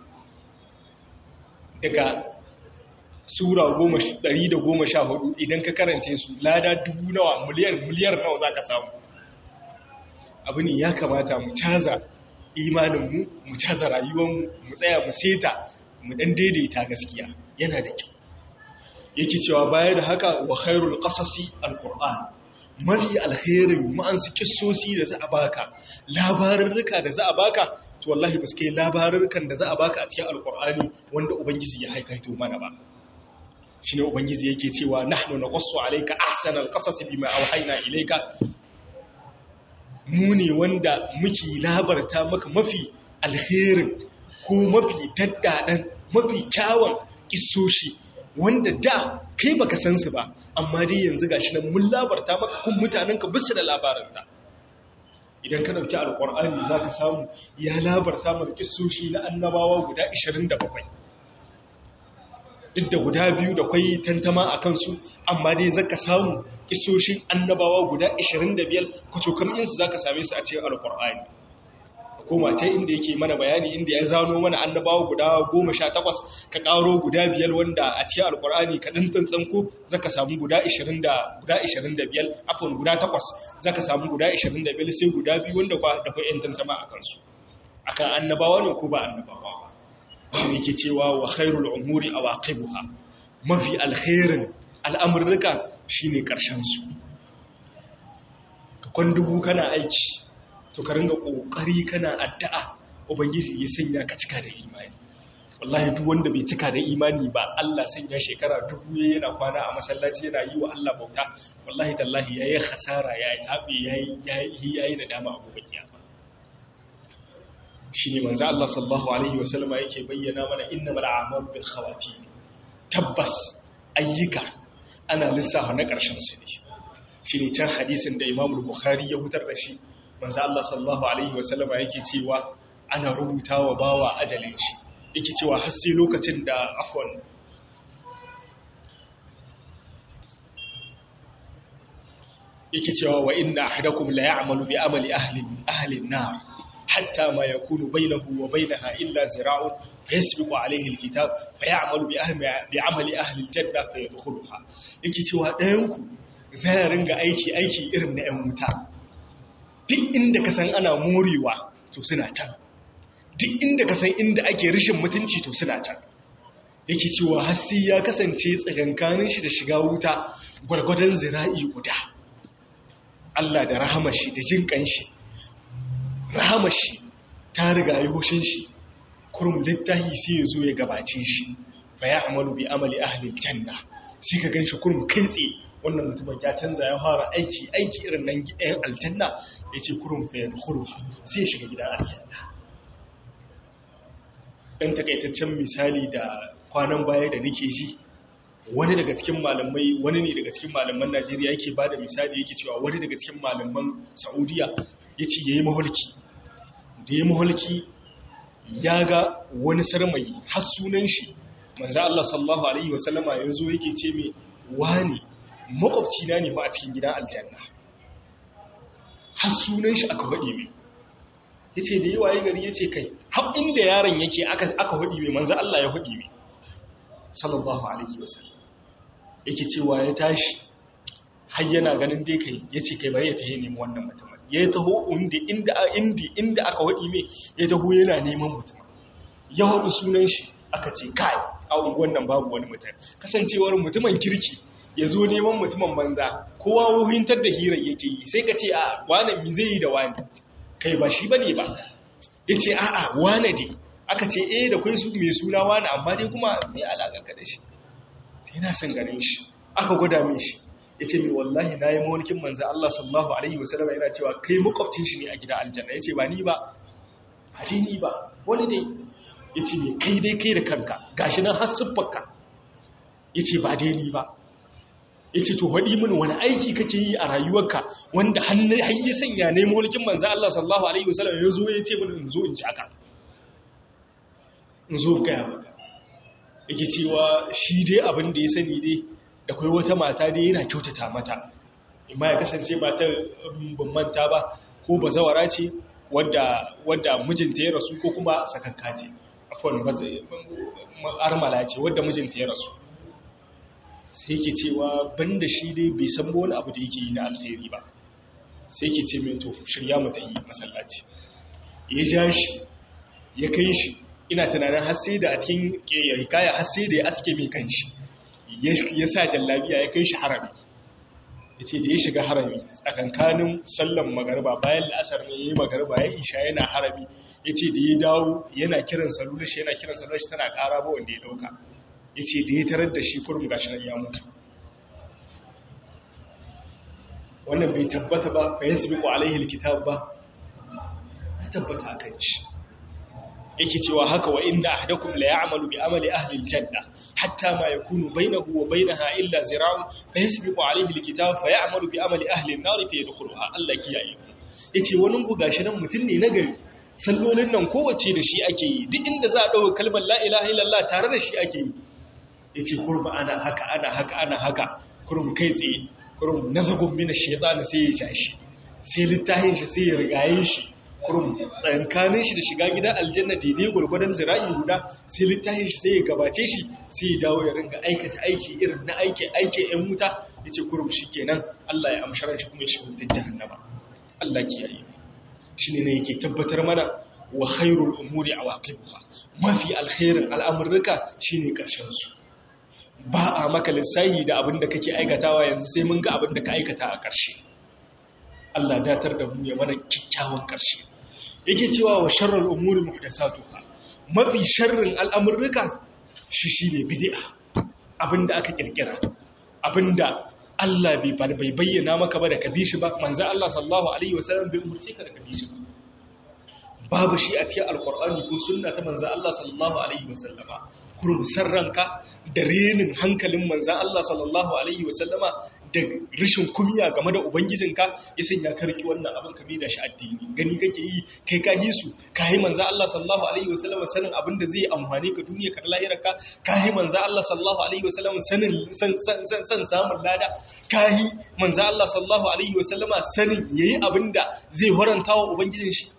daga sura ɗari da goma sha hudu idan ka karance su lada dubu nawa miliyar miliyar nawa za ka samu abu ne ya kamata mu caza imaninmu mu caza rayuwanmu mu tsaya mu seta mu ɗan daidaita gaskiya yana da kyau yake cewa baya da haka wa khairul qasasi alquran mari alkhairin ma'ansu kissosi da za a baka labarurruka da za a baka to wallahi ba su kai labarurrukan da za a baka a cikin alqur'ani wanda ubangiji ya haikaito mana ba shi ne ubangiji yake cewa nahnu naqassu alayka ahsanal qasas bima awhayna ilayka mu ne wanda muke labarta maka mafi alherin ko mafi daddadan mafi kyawun kissoshi wanda da kai baka san su ba amma dai yanzu gashi nan mun labarta maka kun mutanen ka bisu da labaranta idan ka dauki alqur'ani zaka samu ya labarta maka kissoshi na annabawa guda 27 duk da guda biyu da kwai tantama a kansu amma dai zaka samu kisoshin annabawa guda 25 kucokam insu zaka same su a cikin alkur'ani koma ce inda yake mana bayani inda ya zano mana annabawa guda 18 ka karo guda biyar wanda a cikin alkur'ani ka din tantsanko zaka samu guda 20 da guda 25 afwan guda 8 zaka samu guda 25 sai guda biyu wanda kwa da kwai tantama a kansu akan annabawa ne ko ba annabawa shi ne ke cewa wa khairul umuri awaqibuha mafi alkhairin al'amurruka shine karshen su kwan dubu kana aiki to ka ringa kokari kana addu'a ubangiji ya sanya ka cika da imani wallahi duk wanda bai cika da imani ba Allah sanya shekara dubu yana kwana a masallaci yana yi wa Allah bauta wallahi tallahi yayi khasara yayi tabe yayi yayi yayi nadama a gobe kiyama shine manzo Allah sallallahu alaihi wasallama yake bayyana mana innamal a'malu bil khawatim tabbas ayyuka ana lissafa na karshen su ne shine can hadisin da Imam Bukhari ya hutar da shi manzo Allah sallallahu alaihi wasallama yake cewa ana rubutawa bawa ajalin shi yake cewa har sai lokacin da afwan yake cewa wa inna ahadakum la ya'malu bi amali ahli ahli an-nar hatta ma yakunu bainahu wa bainaha illa zira'un fayasbiqu alayhi al-kitab fayamalu bi ahli bi amali ahli al-janna fayadkhuluha yake cewa ɗayan ku zai ringa aiki aiki irin na 'yan wuta duk inda ka san ana morewa to suna can duk inda ka san inda ake rishin mutunci to suna can yake cewa hassi ya kasance tsakankanin shi da shiga wuta gwargwadon zira'i guda Allah da rahamashi da jin kanshi rahamashi ta riga yi hushin shi kurum littahi sai ya zo ya gabace shi fa ya amalu bi amali ahli janna sai ka ganshi kurum kai tsaye wannan mutumin ya canza ya fara aiki aiki irin nan ɗayan aljanna ya ce kurum fa ya sai ya shiga gidan aljanna ɗan takaitaccen misali da kwanan baya da nake ji wani daga cikin malamai wani ne daga cikin malaman najeriya yake ba da misali yake cewa wani daga cikin malaman saudiya ya ce ya yi maholki da ya maholki ya ga wani sarmai har sunan shi manza Allah sallallahu alaihi wasallama ya zo yake ce mai wani makwabci na ne ba a cikin gidan aljanna har sunan shi aka faɗi mai ya ce da yi waye gari ya ce kai har inda yaron yake aka hudi mai manzan Allah ya hudi mai sallallahu alaihi wasallam yake cewa ya tashi har yana ganin dai kai ya ce kai bari ya tahi nemi wannan mutumin ya taho inda inda inda inda aka hudi mai ya taho yana neman mutumin ya hudu sunan shi aka ce kai a unguwan nan babu wani mutum kasancewar mutumin kirki ya zo neman mutumin banza kowa wuhintar da hirar yake yi sai ka ce a wani mi zai yi da wani kai ba shi bane ba ya ce a'a wane dai aka ce eh da kwai su mai suna wane amma dai kuma mai alaƙarka da shi sai na san ganin shi aka gwada mai shi ya ce mai wallahi na yi mawalkin manzan Allah sallallahu Alaihi wasallam yana cewa kai makwabcin shi ne a gida aljanna ya ce ba ni ba ba dai ni ba wani dai ya ce mai kai dai kai da kanka gashi nan har siffarka ya ce ba dai ni ba ya ce to waɗi mini wani aiki kake yi a rayuwarka wanda hannun ya sanya ne mulkin manzan Allah sallallahu Alaihi wasallam ya zo ya ce mini in zo in ji aka in zo gaya maka yake cewa shi dai abin da ya sani dai da kai wata mata dai yana kyautata mata imma ya kasance matar ban manta ba ko ba zawara ce wadda mijinta ya rasu ko kuma sakakka ce afon armala ce wadda mijinta ya rasu sai ke cewa banda shi dai bai san wani abu da yake yi na alheri ba sai ke ce mai to shirya mata yi masallaci ya ja shi ya kai shi ina tunanin hasse da a cikin hikaya hasse da ya aske mai kan shi ya sa jallabiya ya kai shi harami ya ce da ya shiga harami tsakankanin sallan magarba bayan la'asar ne ya yi magarba ya isha yana harami ya ce da ya dawo yana kiran salular shi yana kiran salular shi tana ƙara ba wanda ya ɗauka ya ce da ya tarar da shi kurum gashi nan ya mutu wannan bai tabbata ba fa yasbiqu alaihi alkitab ba ya tabbata akan shi yake cewa haka wa inda ahadakum la ya'malu bi amali ahli aljanna hatta ma yakunu bainahu wa bainaha illa zira'un fa yasbiqu alayhi alkitab fa ya'malu bi amali ahli an-nar fa yadkhuluha Allah kiyaye yace wani ku gashi nan mutun ne nagari sallolin nan kowace da shi ake yi duk inda za a dauka kalmar la ilaha illallah tare da shi ake yi yace kurba ana haka ana haka ana haka kurum kai tsaye kurum nazagun min ash-shaytan sai ya shashi sai littahin shi sai ya rigaye shi kurum tsankanin shi da shiga gidan aljanna daidai gwargwadon zira'i guda sai littafin shi sai ya gabace shi sai ya dawo ya ringa aikata aiki irin na aiki aiki yan wuta ya ce kurum shi kenan Allah ya amsharar shi kuma ya shiga wutar jahannama Allah kiyaye shi ne yake tabbatar mana wa khairul umuri awaqibuha mafi alkhairin al'amurruka shine karshen su ba a maka lissahi da abin da kake aikatawa yanzu sai mun ga abin da ka aikata a ƙarshe Allah datar da mu ya mana kyakkyawan ƙarshe yake cewa wa sharral umuri muhdathatuha mafi sharrin al'amurruka shi shine bid'a abinda aka kirkira abinda Allah bai bai bayyana maka ba da kabishi ba manzo Allah sallallahu alaihi wasallam bai umurce ka da kabishi ba babu shi a cikin alkur'ani ko sunna ta manzo Allah sallallahu alaihi wasallama kurum sarranka da renin hankalin manzo Allah sallallahu alaihi wasallama da rashin kumiya game da ubangijinka ya sanya ka riki wannan abin ka da shi addini gani kake yi kai ka yi su ka yi manzo Allah sallallahu alaihi wasallama sanin abin da zai amfane ka duniya ka lahirarka ka yi manzo Allah sallallahu alaihi wasallama sanin san san samun lada ka yi manzo Allah sallallahu alaihi wasallama sanin yayi abin da zai horanta wa ubangijin shi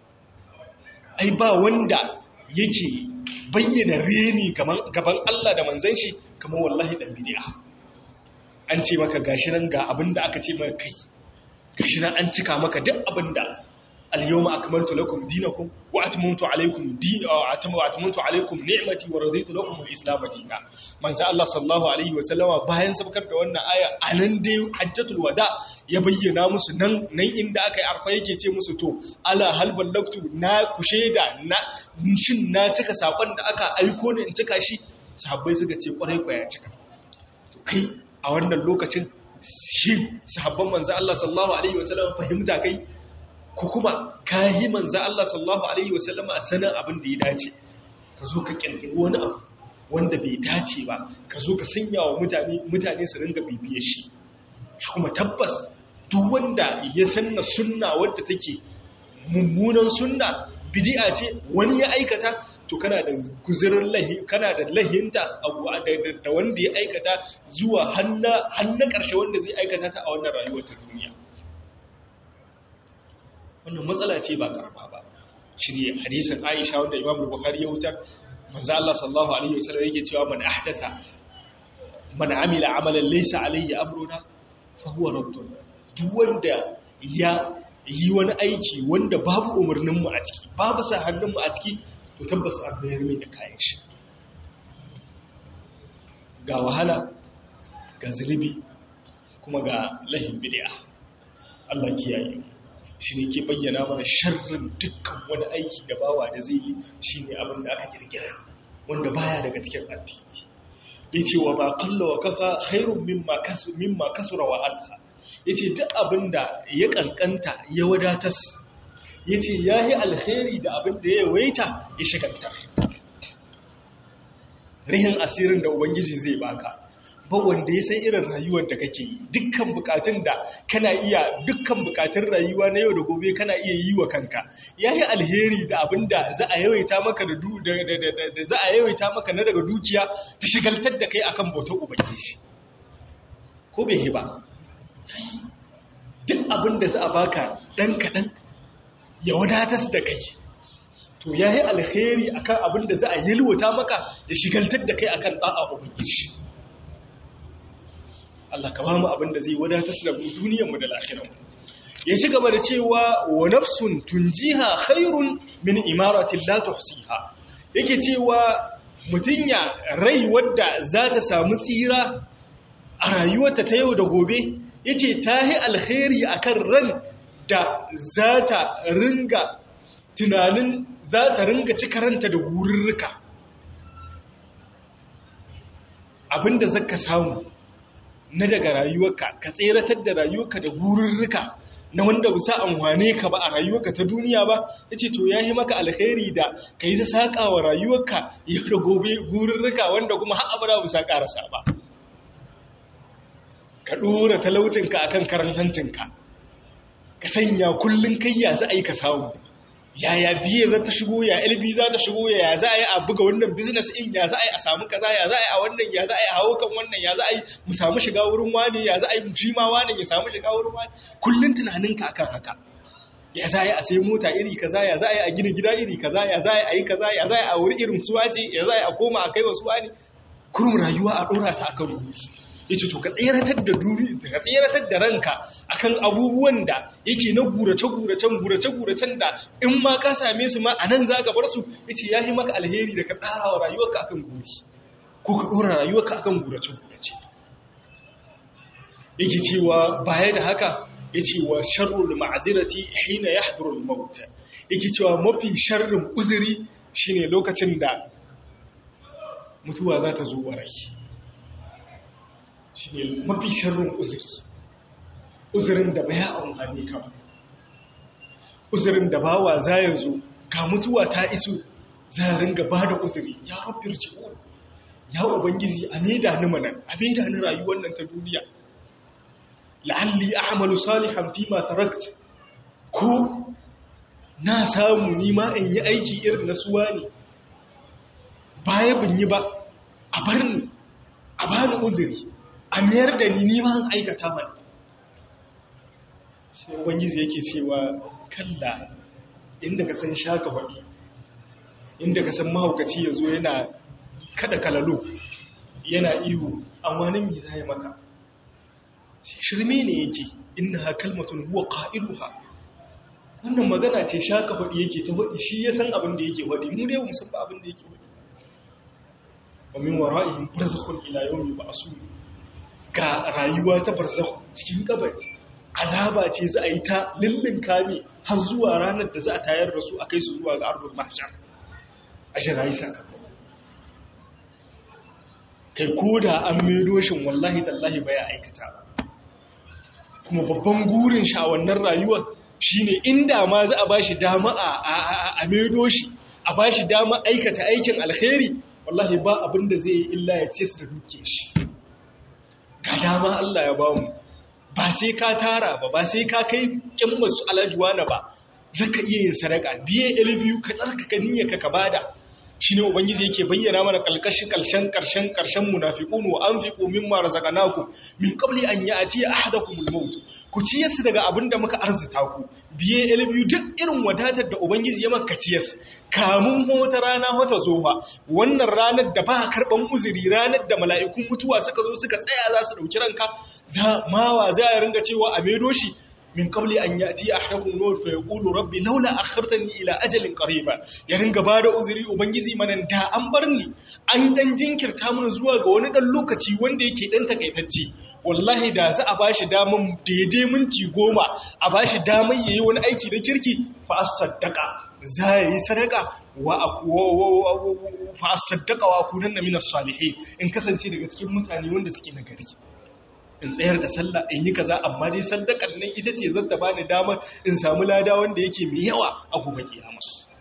ai ba wanda yake bayyana reni gaban Allah da manzan shi kamar wallahi dan bid'a an ce maka gashi nan ga abinda aka ce maka kai gashi nan an cika maka duk abinda al-yawma akmaltu lakum dinakum wa atmamtu alaykum din wa atmamtu alaykum ni'mati wa raditu lakum al-islam dinan manzo Allah sallallahu alaihi wa sallama bayan sabkar da wannan aya anan dai hajjatul wada ya bayyana musu nan nan inda aka yi arfa yake ce musu to ala hal ballaktu na kushe da na shin na cika sakon da aka aiko ne in cika shi sahabbai suka ce kwarai kwaya cika to kai a wannan lokacin shi sahabban manzo Allah sallallahu alaihi wa sallama fahimta kai ko kuma kayi manzo Allah sallallahu alaihi wasallam a sanin abin da ya dace ka zo ka kirkiri wani abu wanda bai dace ba ka zo ka sanya wa mutane mutane su ringa bibiye shi shi kuma tabbas duk wanda ya sanna sunna wadda take mummunan sunna bid'a ce wani ya aikata to kana da guzurin lahi kana da lahinta abu da wanda ya aikata zuwa hanna hanna karshe wanda zai aikata ta a wannan rayuwar ta duniya wannan matsala ce ba karama ba shirye hadisin Aisha wanda Imam Bukhari ya wutar manzo Allah sallallahu alaihi wasallam yake cewa man ahdatha man amila amalan laysa alaihi amruna fa huwa raddun duk wanda ya yi wani aiki wanda babu umarnin mu a ciki babu sa hannun mu a ciki to tabbas an bayar mai da kayan shi ga wahala ga zulubi kuma ga lahin bid'a Allah kiyaye mu shi ne ke bayyana mana sharrin dukkan wani aiki da bawa da zai yi shi ne abin da aka kirkira wanda baya daga cikin addini ya ce wa ba kalla wa kafa hairun mimma kasura wa alha ya ce duk abin da ya kankanta ya wadatas ya ce ya yi alheri da abin da ya waita ya shagaltar rihin asirin da ubangiji zai baka ba wanda ya san irin rayuwar da kake yi dukkan bukatun da kana iya dukkan bukatun rayuwa na yau da gobe kana iya yi wa kanka yayi alheri da abinda za a yawaita maka da da za a yawaita maka na daga dukiya ta shigaltar da kai akan bautar ubangiji ko bai ba duk abinda za a baka dan kadan ya wadatar da kai to yayi alheri akan abinda za a yalwata maka ya shigaltar da kai akan da'a ubangiji Allah ka ba mu abin da zai wadatar da mu duniyarmu da lahirarmu ya ci gaba da cewa wa nafsun tunjiha khairun min imaratin la tuhsiha yake cewa mutunya rai wadda za ta samu tsira a rayuwarta ta yau da gobe yace tahi alkhairi akan ran da za ta ringa tunanin za ta ringa cika ranta da gururruka abinda zaka samu na daga rayuwarka ka tseratar da rayuwarka da gururruka na wanda bisa amfane ka ba a rayuwarka ta duniya ba yace to yayi maka alkhairi da kai ta saka wa rayuwarka ya da gobe gururruka wanda kuma har abada bisa karasa ba ka dora talaucinka akan karan hancinka ka sanya kullun kai ya za a yi ka samu yaya biye za ta shigo ya LB za ta shigo ya za a yi a buga wannan business in ya za a yi a samu kaza ya za a yi a wannan ya za a yi a hawo kan wannan ya za a yi mu samu shiga wurin wani ya za a yi shi ma wani ya samu shiga wurin wani kullun tunaninka akan haka ya za a yi a sai mota iri kaza ya za a yi a gina gida iri kaza ya za a yi a yi kaza ya za a yi a wuri irin suwa ce ya za a yi a koma a kai wa suwa ne kurum rayuwa a ɗora ta akan rubutu yace to ka tseratar da duri ka tseratar da ranka akan abubuwan da yake na gurace guracen gurace guracen da in ma ka same su ma anan zaka bar su yace yayi maka alheri da ka tsara wa rayuwarka akan guri ko ka ɗora rayuwarka akan gurace-gurace yake cewa baya da haka ya ce wa sharrul ma'azirati hina ya hadurul mauta yake cewa mafi sharrin uzuri shine lokacin da mutuwa za ta zo wa rai shine mafi sharrin uzuri uzurin da baya amfani ka uzurin da bawa za ya zo ga mutuwa ta iso za ya ringa ba da uzuri ya rabbir ji'un ya ubangiji a maida ni manan a maida ni rayuwar nan ta duniya la'alli a'malu salihan fi ma tarakt ko na samu ni ma in yi aiki irin na suwa ne baya bin yi ba a bar ni a bani uzuri a mayar da ni ni ma an aikata mana sai ubangiji yake cewa kalla inda ka san shaka faɗi inda ka san mahaukaci ya zo yana kada kalalo yana ihu amma nan me zai maka shirme ne yake inna kalmatun huwa qailuha wannan magana ce shaka faɗi yake ta faɗi shi ya san abin da yake faɗi mu dai mu san ba abin da yake faɗi wa min wara'ihim barzakhun ila yawmi ba'sun ga rayuwa ta barzakh cikin kabari azaba ce za a yi ta lullun kame har zuwa ranar da za a tayar da su a kai su zuwa ga ardul mahshar a shirayi sakamako kai ko da an maido shin wallahi tallahi baya aikata kuma babban gurin shi a wannan rayuwar shine inda ma za a bashi dama a a maido shi a bashi dama aikata aikin alkhairi wallahi ba abin da zai yi illa ya ce su da duke shi ga dama Allah ya bamu ba sai ka tara ba ba sai ka kai kin masu alajuwa na ba zaka iya yin sadaka biye ilbiyu ka tsarkaka niyyarka ka bada shine ubangiji yake bayyana mana kalkashin karshen karshen karshen munafiqun wa anfiqu mimma razaqnakum min qabli an ya'ti ahadakumul maut ku ciyasu daga abinda muka arzita ku biye ilbiyu duk irin wadatar da ubangiji ya maka ciyas kamun wata rana wata zofa wannan ranar da ba karban uzuri ranar da mala'ikun mutuwa suka zo suka tsaya za su dauki ranka za mawa za ya ringa cewa a medo shi min qabli an yati ahadakum maut fa yaqulu rabbi laula akhartani ila ajalin qariba ya ringa bada uzuri ubangiji manan da an bar ni an dan jinkirta mun zuwa ga wani dan lokaci wanda yake dan takaitacce wallahi da za a bashi daman daidai minti goma a bashi daman yayi wani aiki da kirki fa asaddaqa za yi sadaka wa fa asaddaqa wa kunanna minas salihin in kasance daga cikin mutane wanda suke nagari in tsayar da sallah in yi kaza amma dai sadakar nan ita ce zan ta bani damar in samu lada wanda yake mai yawa a gobe kiyama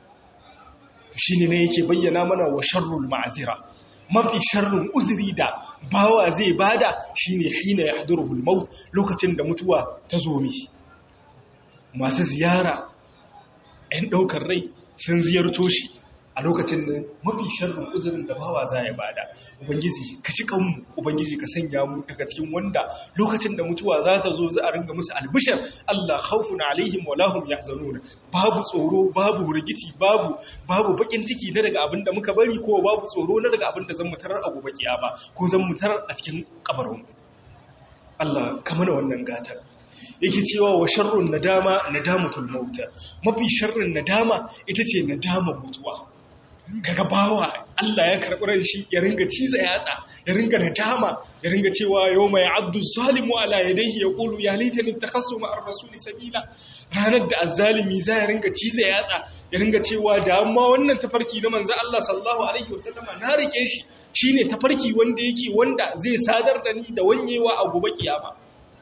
shine ne yake bayyana mana wa sharrul ma'azira mafi sharrin uzuri da bawa zai bada shine hina yahduruhul maut lokacin da mutuwa ta zo mi masu ziyara ɗan ɗaukar rai sun ziyarto shi a lokacin da mafi sharrin uzurin da bawa za ya bada ubangiji ka shi kanmu ubangiji ka sanya mu daga cikin wanda lokacin da mutuwa za ta zo za a ringa musu albishar Allah khawfun alaihim wa lahum yahzanun babu tsoro babu rigici babu babu bakin ciki na daga abin da muka bari ko babu tsoro na daga abin da zan mutarar a gobe kiyama ko zan mutarar a cikin kabarin Allah ka mana wannan gatar yake cewa wa sharrun nadama nadamatul mauta mafi sharrin nadama ita ce nadamar mutuwa kaga bawa Allah ya karɓi ran shi ya ringa ciza yatsa ya ringa nadama ya ringa cewa yau mai abdu zalimu ala yadayhi ya qulu ya laitani takhassu ma ar-rasuli sabila ranar da azzalimi za ya ringa ciza yatsa ya ringa cewa da amma wannan tafarki na manzo Allah sallallahu alaihi wasallama na rike shi shine tafarki wanda yake wanda zai sadar da ni da wanyewa a gobe kiyama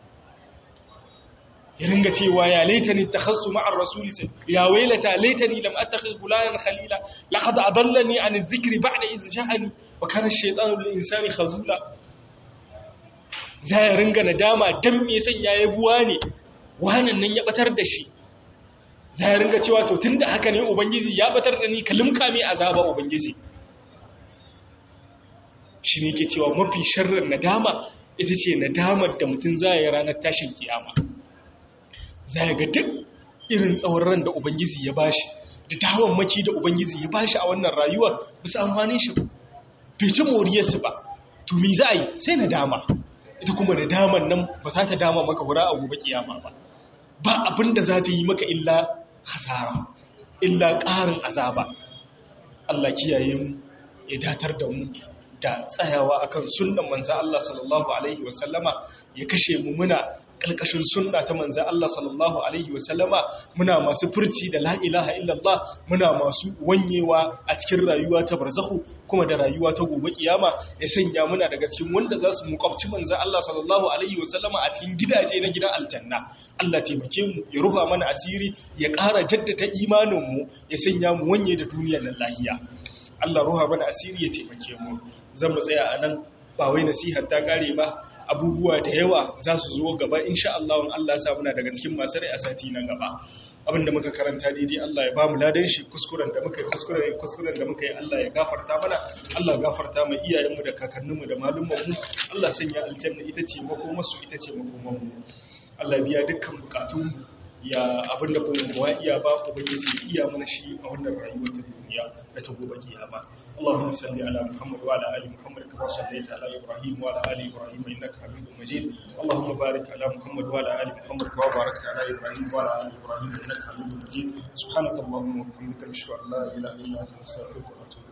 ya ringa cewa ya laitani takhassu ma'ar rasuli sai ya wailata laitani lam attakhiz fulanan khalila laqad adallani an adh-dhikri ba'da idh ja'ani wa kana ash-shaytanu lil insani khazula zai ringa nadama dan me san yayi buwa ne wannan nan ya batar da shi zai ringa cewa to tunda haka ne ubangiji ya batar da ni kalimka me azaba ubangiji shi ne ke cewa mafi sharrin nadama ita ce nadamar da mutum zai ranar tashin kiyama za ga duk irin tsawon ran da Ubangiji ya bashi da dawon maki da Ubangiji ya bashi a wannan rayuwar bisa amfani shi bai ci moriyarsu ba to me za a yi sai na dama ita kuma da daman nan ba za ta dama maka hura a gobe kiyama ba ba abin da za ta yi maka illa hasara illa ƙarin azaba Allah kiyaye mu ya datar da mu da tsayawa akan sunnan manzan Allah sallallahu alaihi wasallama ya kashe mu muna kalkashin sunna ta manzan Allah sallallahu alaihi wasallama muna masu furci da la ilaha illallah muna masu wanyewa a cikin rayuwa ta barzahu kuma da rayuwa ta gobe kiyama ya sanya muna daga cikin wanda za su muƙabci manzan Allah sallallahu alaihi wasallama a cikin gidaje na gidan aljanna Allah taimake mu ya ruha mana asiri ya ƙara jaddada imanin mu ya sanya mu wanye da duniyar nan lahiya Allah ruha mana asiri ya taimake mu zan mu tsaya a nan ba wai nasihar ta kare ba abubuwa da yawa za su zo gaba insha Allah in Allah sa muna daga cikin masu rai a sati na gaba abinda muka karanta daidai Allah ya bamu ladan shi kuskuren da muka yi kuskuren kuskuren da muka yi Allah ya gafarta mana Allah ya gafarta mu iyayenmu da kakanninmu da malumanmu Allah sanya aljanna ita ce makomarsu ita ce makomanmu Allah biya dukkan bukatunmu ya abin da kuma ba iya ba ubangiji iya mana shi a wannan rayuwar ta duniya da ta gobe kiyama Allahumma salli ala Muhammad wa ala ali Muhammad kama sallaita ala Ibrahim wa ala ali Ibrahim innaka Hamidum Majid Allahumma barik ala Muhammad wa ala ali Muhammad kama barakta ala Ibrahim wa ala ali Ibrahim innaka Hamidum Majid subhanakallahumma wa bihamdika ashhadu an la ilaha illa anta astaghfiruka wa atubu